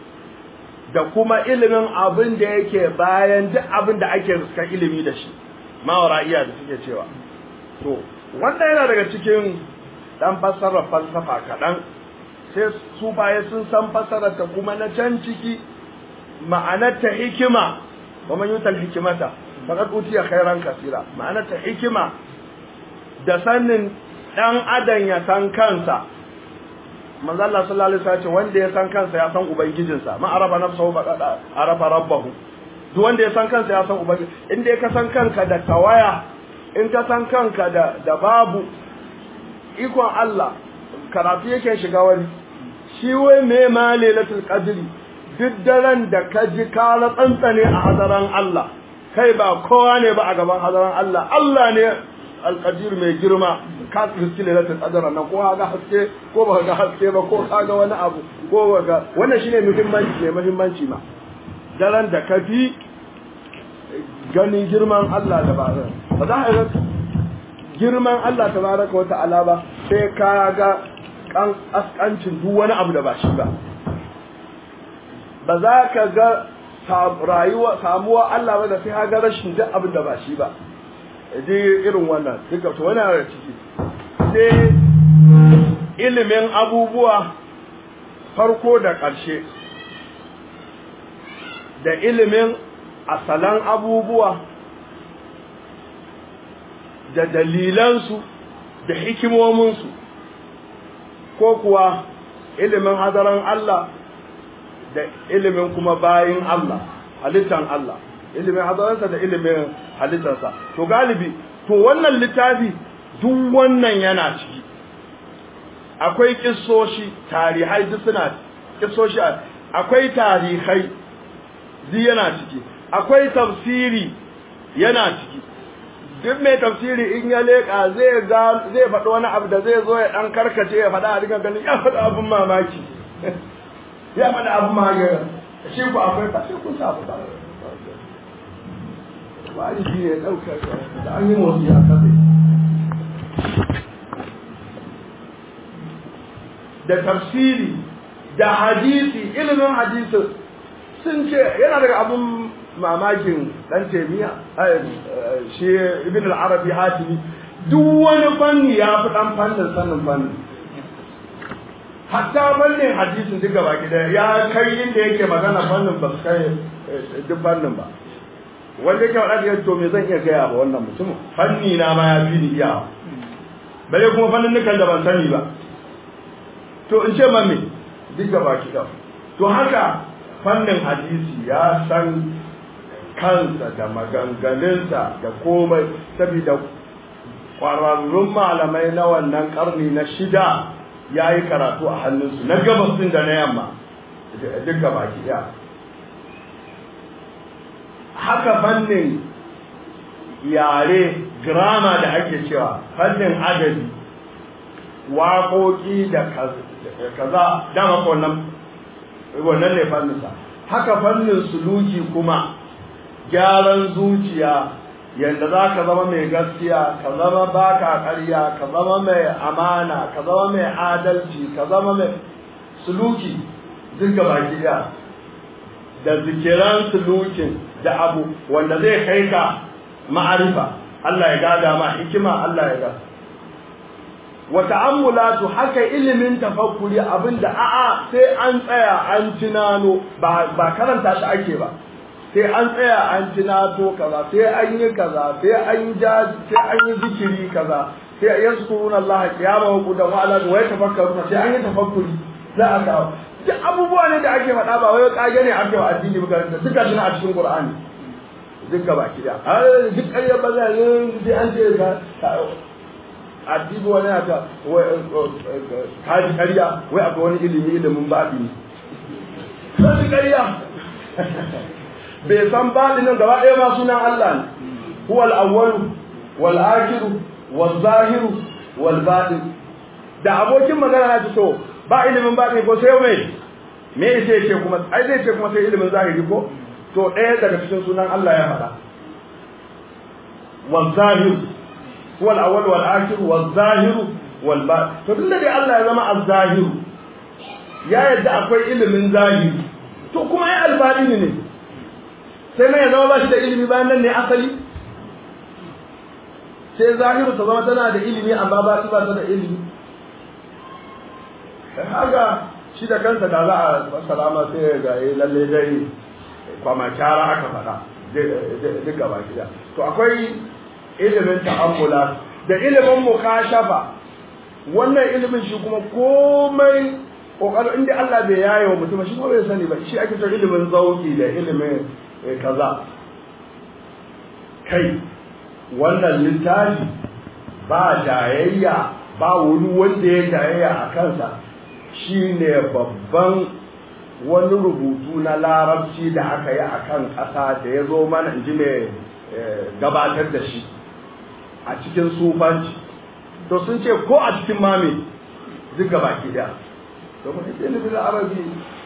da kuma ilimin abin da yake bayan duk abin da ake riska ilimi da shi mawara'iya da suke cewa to wanda yana daga cikin dan fassarar falsafa kaɗan sai su baya sun san fassarar ta kuma na can ciki ma'anar ta hikima wa man yutal hikimata faqad utiya khairan kasira ma'anar ta hikima da sanin dan adam ya san kansa manzo Allah sallallahu alaihi wasallam wanda ya san kansa ya san ubangijinsa ma arafa nafsahu faqad arafa rabbahu duk wanda ya san kansa ya san ubangiji in dai ka san kanka da tawaya in ka san kanka da da babu ikon Allah karatu yake shiga wani shi wai me ma lailatul qadri duk daren da ka ji ka tsantsane a hadaran Allah kai ba kowa ne ba a gaban hadaran Allah Allah ne alqadir mai girma ka riski lailatul qadr nan ko ga haske ko ba ga haske ba ko ka ga wani abu ko ga wannan shine muhimmanci ne muhimmanci ma daren da ka fi ganin girman Allah da ba ba za a yi girman Allah tabaraka wa ta'ala ba sai ka ga kan askancin duk wani abu da ba shi ba ba za ka ga rayuwa samuwa Allah ba da sai ka ga rashin duk abin da ba shi ba je irin wannan duka to wani da ciki sai ilimin abubuwa farko da ƙarshe da ilimin asalan abubuwa da dalilansu da hikimominsu ko kuwa ilimin hadaran Allah da ilimin kuma bayin Allah halittan Allah ilimin hadaransa da ilimin halittarsa to galibi to wannan littafi duk wannan yana ciki akwai kissoshi tarihai duk suna kissoshi akwai tarihai duk yana ciki akwai tafsiri yana ciki duk mai tafsiri in ya leƙa zai ga zai faɗi wani abu da zai zo ya ɗan karkace ya faɗa a riga ganin ya faɗi abin mamaki ya faɗi abin mamaki shi ku akwai ba sai kun sa ba wani shi ne ɗaukar da an yi motsi a kasai da tafsiri da hadisi ilimin hadisi sun ce yana daga abun mamakin dan temiya shi ibn al-arabi hatimi duk wani fanni ya fi dan fannin sanin fanni hatta fannin hadisin duk gaba gida ya kai inda yake magana fannin ba su kai duk fannin ba wanda yake faɗa da to me zan iya gaya ba wannan mutumin fanni na ma ya fi ni iya bare kuma fannin nukan da ban sani ba to in ce ma me duk gaba gida to haka fannin hadisi ya san kansa da maganganunsa da komai saboda ƙwararrun malamai na wannan ƙarni na shida ya yi karatu a hannunsu na gabas din da na yamma duk gaba ɗaya haka fannin yare grama da ake cewa fannin adabi waƙoƙi da kaza dama wannan wannan ne fanninsa haka fannin suluki kuma gyaran zuciya yadda za ka zama mai gaskiya ka zama baka ƙarya ka zama mai amana ka zama mai adalci ka zama mai suluki duk baki ɗaya da zikiran sulukin da abu wanda zai kai ka ma'arifa Allah ya gada ma hikima Allah ya gada wa ta'ammulatu haka ilimin tafakkuri abinda a'a sai an tsaya an tunano ba ba karanta shi ake ba sai an tsaya an tunato kaza sai an yi kaza sai an yi sai an yi zikiri kaza sai yazkuruna Allah qiyaman wa qudan wa ala wa yatafakkaruna sai an yi tafakkuri za a kawo duk abubuwa ne da ake faɗa ba wai kage ne ake wa addini ba da duka shi a cikin Qur'ani duk gaba ki da duk ƙarya ba za sai an ce ka addini wani aka kaji ƙarya wai akwai wani ilimi ilimin baɗi kaji ƙarya bai san baɗinin gaba ɗaya ma sunan Allah ne huwa al-awwal wal akhir wal zahir wal batin da abokin magana na ce to ba ilimin baɗini ko sai mai me sai ce kuma ai zai ce kuma sai ilimin zahiri ko to ɗaya daga cikin sunan Allah ya faɗa wal zahir huwa al-awwal wal akhir wal zahir wal batin to tunda dai Allah ya zama az-zahir ya yadda akwai ilimin zahiri to kuma ai al-batini ne sai mai zama ba shi da ilimi bayan nan ne asali sai zahiru ta zama tana da ilimi amma ba ba ta da ilimi haka shi da kansa da za a salama sai ga yi lalle dai kwama kyara aka faɗa duk gaba gida to akwai ilimin ta'ammula da ilimin mukashafa wannan ilimin shi kuma komai kokarin inda Allah bai yaye wa mutum shi kuma bai sani ba shi ake cewa ilimin zauki da ilimin kaza kai wannan littafi ba jayayya ba wani wanda ya jayayya a kansa shine babban wani rubutu na larabci da aka yi a kan ƙasa da ya zo mana in ji mai gabatar da shi a cikin sufanci to sun ce ko a cikin mami duk baki da domin ilimin arabi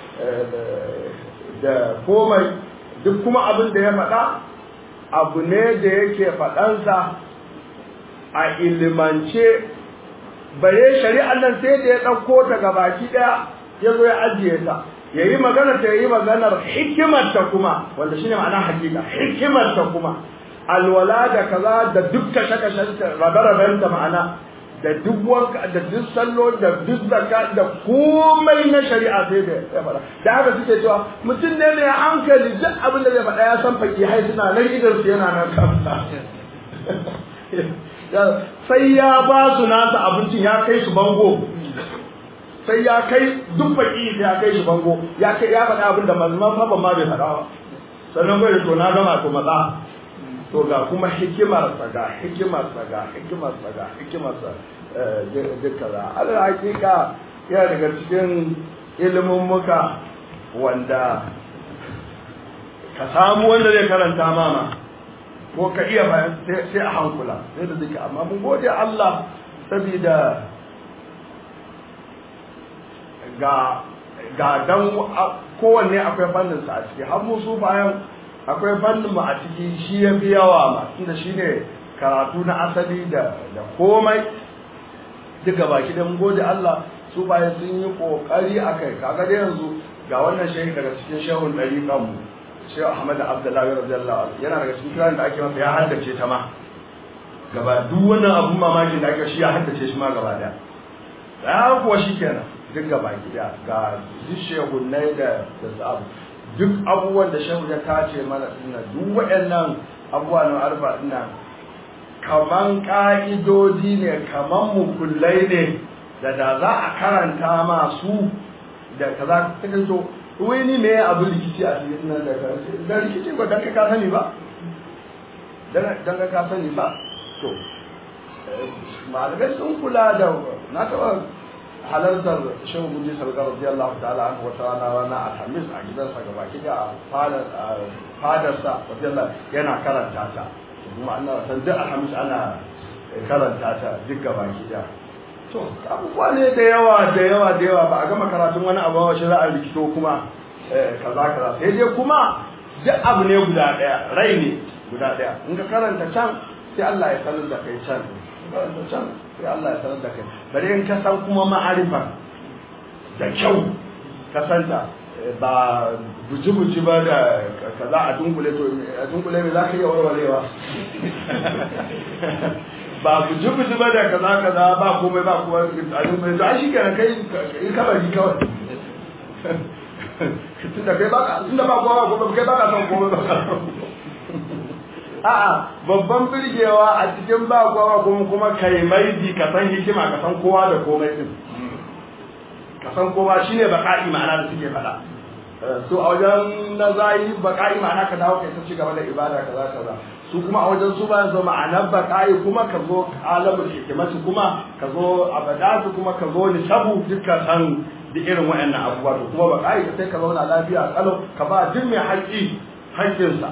da komai duk kuma abin da ya faɗa abu ne da yake faɗansa a ilimance bare shari'ar nan sai da ya ɗauko ta baki ɗaya ya zo ya ajiye ta ya yi magana ta yi maganar hikimarta kuma wanda shine ma'ana hakika hikimarta kuma alwala da kaza da duk kashe-kashenta rabe-rabenta ma'ana da duk wanka da duk sallo da duk zakka da komai na shari'a sai da ya faɗa da haka suke cewa mutum ne mai hankali duk abin da zai faɗa ya san faki hai suna nan idan su yana nan kansa sai ya ba su nasa abincin ya kai su bango sai ya kai duk faki sai ya kai shi bango ya kai ya faɗa abin da mazman fa ma bai faɗa ba sannan kai da to na gama to matsa to ga kuma hikimarsa ga hikimarsa ga hikimarsa ga hikimarsa duka za alal hakika yana daga cikin ilimin muka wanda ka samu wanda zai karanta mama ko ka iya bayan sai a hankula sai da duka amma mun gode Allah saboda ga ga dan kowanne akwai fannin sa a ciki har musu bayan akwai fannin mu a ciki shi ya fi yawa ma tunda shine karatu na asali da da komai duka baki da mun gode Allah su bayan sun yi kokari akai kaga da yanzu ga wannan shehi daga cikin shehun dariƙan mu Shehu Ahmad Abdullahi radiyallahu anhu yana daga cikin kiran da ake masa ya haddace ta ma gaba duk wannan abun mamakin da ake shi ya haddace shi ma gaba daya ya kuwa shi kenan duk gaba gida ga duk shehunnai da da sabu duk abubuwan da shehu ya tace mana dinna duk waɗannan abubuwa na arba dinna kaman ka'idodi ne kaman mukullai ne da da za a karanta masu da kaza ta to wai ni me abu rikici a cikin nan da da rikici ba dan ka sani ba dan dan ka sani ba to malamai sun kula da na taɓa halartar shehu guji sargar radiyallahu ta'ala an wata rana rana alhamis a gidansa gaba ki a fadarsa radiyallahu yana karanta ta kuma ana san duk alhamis ana karanta ta duk gaba ki da to abubuwa ne da yawa da yawa da yawa ba a gama karatun wani abu ba shi za a rikito kuma kaza kaza sai dai kuma duk abu ne guda daya rai ne guda daya in ka karanta can sai Allah ya sanar da kai can karanta can sai Allah ya sanar da kai bari in ka san kuma ma'arifa da kyau ka santa ba buji-buji ba da kaza a dunkule to a dunkule me za ka iya warwarewa ba buji-buji ba da kaza kaza ba komai ba kuma a dunkule to an shi kenan kai yi kabari kawai tunda kai baka tunda ba kowa ba kai baka son komai ba a'a babban birgewa a cikin ba kowa kuma kuma kai maidi ka san hikima ka san kowa da komai din ka san kowa shine baka'i ma'ana da suke faɗa so a wajen na zai baka'i ma'ana ka dawo kai ta ci gaba da ibada kaza kaza su kuma a wajen su bayan zo ma'anar baka'i kuma ka zo alamul hikimati kuma ka zo abadatu kuma ka zo nisabu dukkan san da irin waɗannan abubuwa to kuma baka'i sai ka zauna lafiya kalau ka ba duk mai haƙƙi haƙƙinsa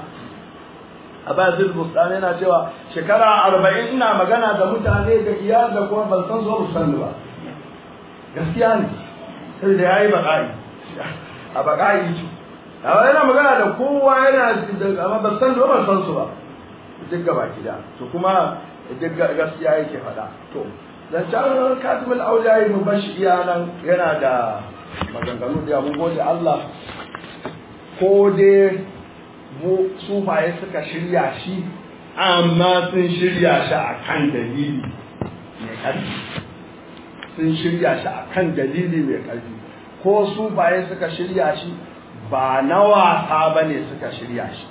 a bayan bustani yana cewa shekara arba'in ina magana da mutane da iyal da kuma ban san zo san ba gaskiya ne sai da yayi baƙa'i a baƙa'i ce amma yana magana da kowa yana da amma ban san ban san su ba duk gaba gida to kuma duk gaskiya yake faɗa to zancen katibul auliya mu bashi iya nan yana da maganganu da mun gode Allah ko dai mu sufaye suka shirya shi amma sun shirya shi a kan dalili mai ƙarfi sun shirya shi a kan dalili mai ƙarfi ko sufaye suka shirya shi ba na wasa ba ne suka shirya shi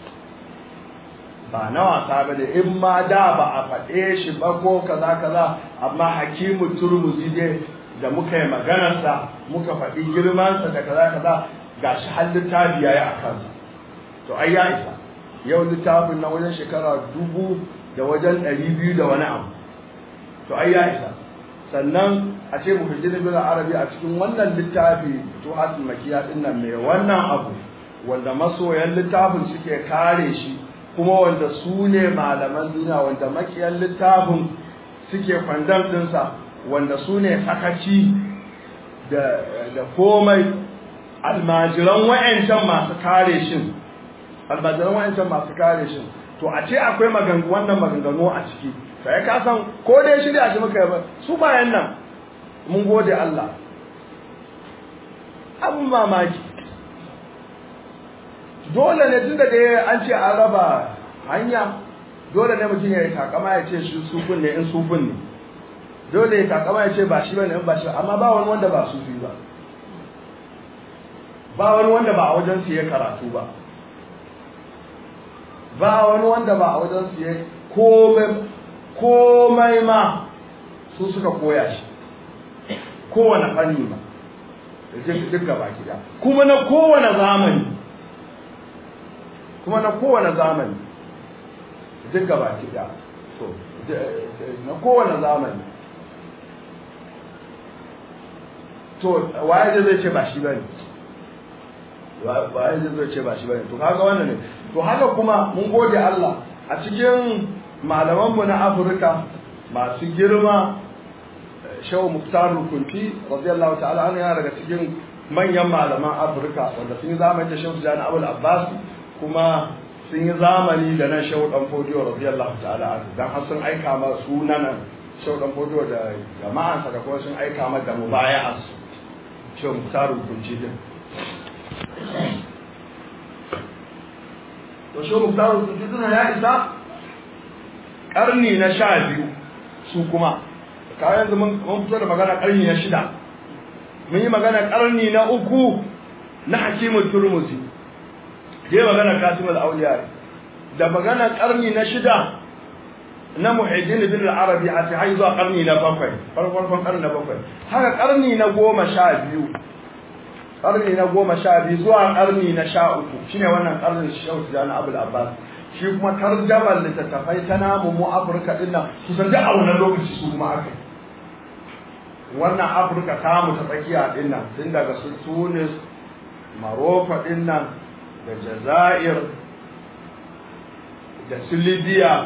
ba na wasa ba ne in ma da ba a faɗe shi ba ko kaza kaza amma hakimu turmuzi dai da muka yi maganarsa muka faɗi girmansa da kaza kaza ga shi har littafi ya yi a kansa to ai ya isa yau littafin na wajen shekara dubu da wajen ɗari biyu da wani abu to ai ya isa sannan a ce mu hujji bin arabi a cikin wannan littafi to hasil makiya din nan mai wannan abu wanda masoyan littafin suke kare shi kuma wanda su ne malaman duniya wanda makiyan littafin suke kwandam ɗinsa wanda su ne sakaci da komai almajiran wa'ancan masu kare shin almajiran wa'ancan masu kare shin to a ce akwai magangu wannan maganganu a ciki sai ka san ko dai shirya shi muka yi su bayan nan mun gode Allah abun mamaki dole ne tunda da an ce an raba hanya dole ne mutum ya yi takama ya ce shi sufin ne in sufin ne dole ya takama ya ce ba shi bane in ba shi amma ba wani wanda ba sufi ba ba wani wanda ba a wajen su ya karatu ba ba wani wanda ba a wajen su ya komai komai ma su suka koya shi kowane fanni ma duk gaba gida kuma na kowane zamani kuma na kowane zamani duk gaba ki da to na kowane zamani to waye zai ce ba shi bane waye zai ce ba shi bane to kaga wannan ne to haka kuma mun gode Allah a cikin malaman mu na Afirka masu girma Shehu Muktar Rukunti radiyallahu ta'ala anhu yana daga cikin manyan malaman Afirka wanda sun yi zamani da Shehu Jani Abul Abbas kuma sun yi zamani da nan Shehu Dan Fodiyo radiyallahu ta'ala anhu dan har sun aika ma sunanan Shehu Dan Fodiyo da jama'ansa da kuma sun aika ma da mubaya'as Shehu Muktar Rukunti din to shi muktaru sujuduna ya isa karni na sha biyu su kuma kayan yanzu mun fito da magana karni na shida mun yi magana karni na uku na hakimun turmuzi je magana kasimul auliya da magana karni na shida na muhiddin bin arabi a ta zuwa karni na bakwai farkon karni na bakwai haka karni na goma sha biyu karni na goma sha biyu zuwa karni na sha uku shine wannan karnin shehu tijjani abul abbas shi kuma tarjamar littattafai ta namu mu afirka din nan kusan duk a wannan lokaci su kuma aka wannan afirka ta mu ta tsakiya din nan tun daga su tunis maroko din nan da jazair da su libya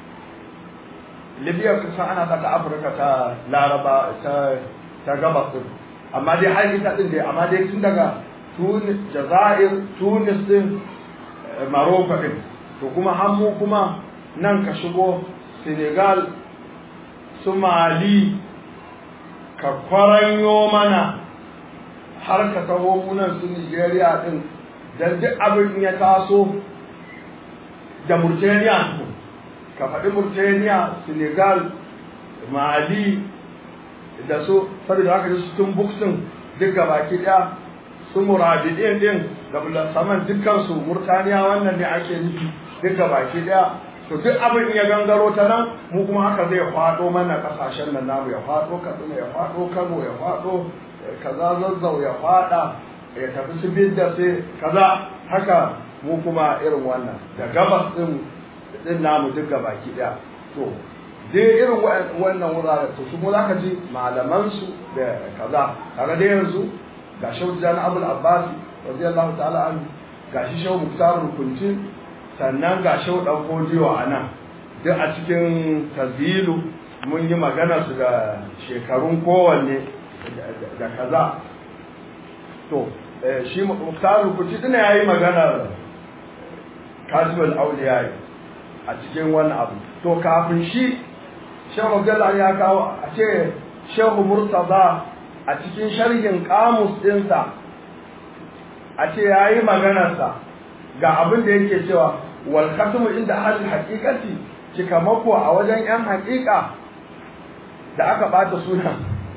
libya kusan ana saka afirka ta laraba ta ta gabas din amma dai har ita din dai amma dai tun daga Tunis Jazair Tunis din Morocco din to kuma har mu kuma nan ka shigo Senegal su Mali ka kwaranyo mana har ka taho munan su Nigeria din dan duk abin ya taso da Mauritania ka faɗi Mauritania Senegal Mali da su saboda haka su tun buksin duk baki ɗaya su murabidin din da saman dukkan su murtaniya wannan ne ake nufi duk baki ɗaya to duk abin ya gangaro ta nan mu kuma haka zai faɗo mana ƙasashen nan namu ya faɗo katsina ya faɗo kano ya faɗo kaza zazzau ya faɗa ya tafi su bidda sai kaza haka mu kuma irin wannan da gabas din din namu duk baki ɗaya to dai irin wannan wuraren to su mu zaka ji malaman su da kaza kaga dai yanzu ga Shehu Jan Abdul Abbas radiyallahu ta'ala anhu ga shi Shehu Muktar Rukunci sannan ga Shehu Dan Fodiyo a nan duk a cikin tazilu mun yi magana su da shekarun kowanne da kaza to shi Muktar Rukunci dina yayi magana Kasibul Auliya a cikin wannan abu to kafin shi shehu abdullahi ya kawo a ce shehu murtaza a cikin sharhin kamus ɗinsa a ce ya yi maganarsa ga abin da yake cewa wal khatmu inda ahlul haqiqati cikamako a wajen yan haƙiƙa da aka bata suna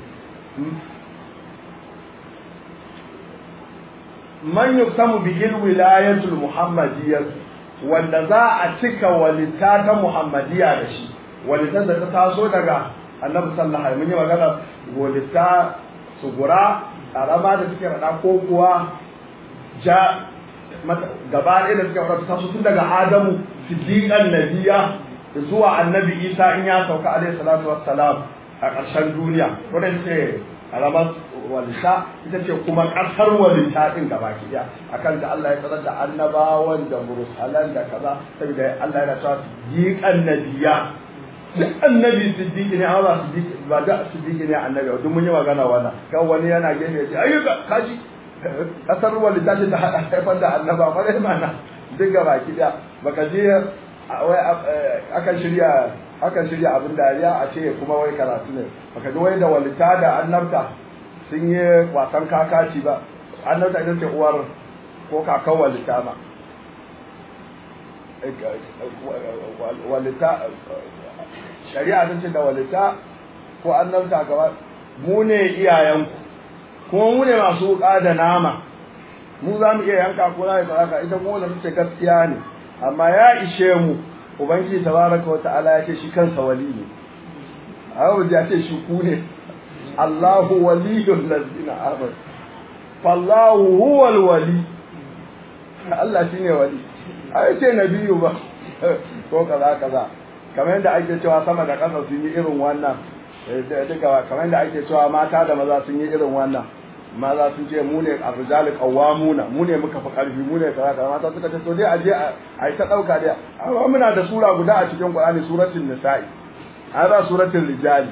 man yuktamu bihil wilayatul muhammadiyyah wanda za a cika walita ta muhammadiyya da shi walitan da ta taso daga annabi sallallahu alaihi mun yi magana walita sugura karama da suke rada ko kuwa ja gaba ɗaya da suke rada ta taso tun daga adamu siddiqan nabiya zuwa annabi isa in ya sauka alaihi salatu wassalam a ƙarshen duniya wannan ce karamar walita ita ce kuma ƙasar walita ɗin gaba ki ɗaya akan da Allah ya sanar da annabawan da mursalan da kaza saboda Allah yana cewa siddiqan nabiya duk annabi siddiqi ne amma siddiqi ba da siddiqi ne annabi duk mun yi magana wannan kan wani yana gefe ya ce ayyuka kaji kasar walita ce ta hada haifar da annaba ma dai mana duk gaba ki ɗaya baka je wai akan shirya akan shirya abin dariya a ce kuma wai karatu ne baka ji wai da walita da annabta sun yi wasan kakaci ba annabta ita ce uwar ko kakan walita ba walita shari'a ta ce da walita ko annabta gaba mu ne iyayenku kuma mu ne masu wuka da nama mu za mu iya yanka ko za mu yi ita kuma da ce gaskiya ne amma ya ishe mu ubangiji tabaraka wa ta'ala ya ce shi kansa wali ne abu ya ce shi ku ne Allahu waliyul ladina amanu fallahu huwal wali Allah shine wali ai ce nabiyu ba ko kaza kaza kamar yadda ake cewa sama da ƙasa sun yi irin wannan duka kamar yadda ake cewa mata da maza sun yi irin wannan maza sun ce mu ne arrijali qawwamuna mu ne muka fi karfi mu ne kaza kaza mata suka ce to dai aje a yi ta dauka dai amma muna da sura guda a cikin Qur'ani suratul nisa'i ai ba suratul rijali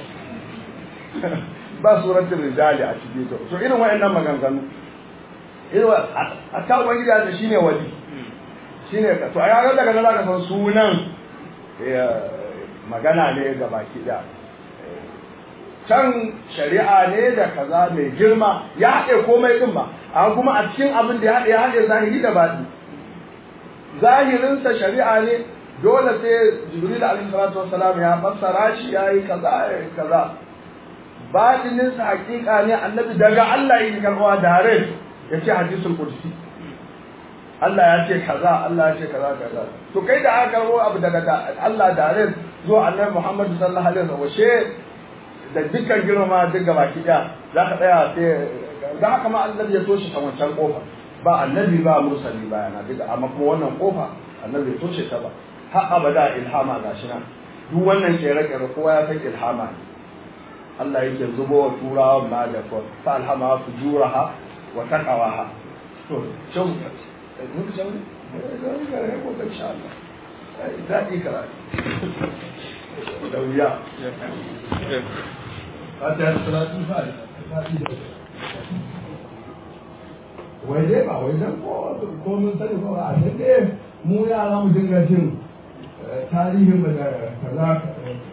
ba suratul rijali a cikin to to irin wayannan maganganu irin a ta ubangiji da shine wali shine to ai ga daga nan zaka san sunan magana ne ga baki da can shari'a ne da kaza mai girma ya haɗe komai ɗin ba a kuma a cikin abin da ya haɗe ya haɗe zahiri da baɗi zahirinsa shari'a ne dole sai jibril alaihi salatu wassalam ya fassara shi ya yi kaza ya yi kaza baɗininsa hakika ne annabi daga Allah yake karɓa dare ya ce hadisul qudsi Allah ya ce kaza Allah ya ce kaza kaza to kai da aka karɓo abu daga Allah dare zuwa annabi Muhammad sallallahu alaihi wasallam washe da dukkan girmama duk gaba kiɗa za ka tsaya sai da haka ma annabi ya toshe ta wancan kofa ba annabi ba mursali ba yana duka amma kuma wannan kofa annabi ya toshe ta ba har abada ilhama gashi nan duk wannan kere-kere kowa ya san ilhama ne Allah yake zubo wa turawan ma da ko fa alhama fujuraha wa taqawaha to shin mun san ne ko insha Allah daɗi karatu da wuya fatiha da salatu fatiha wai dai ba wai dan ko ko mun sani ko a sai dai mu yara mu dinga jin tarihin da kaza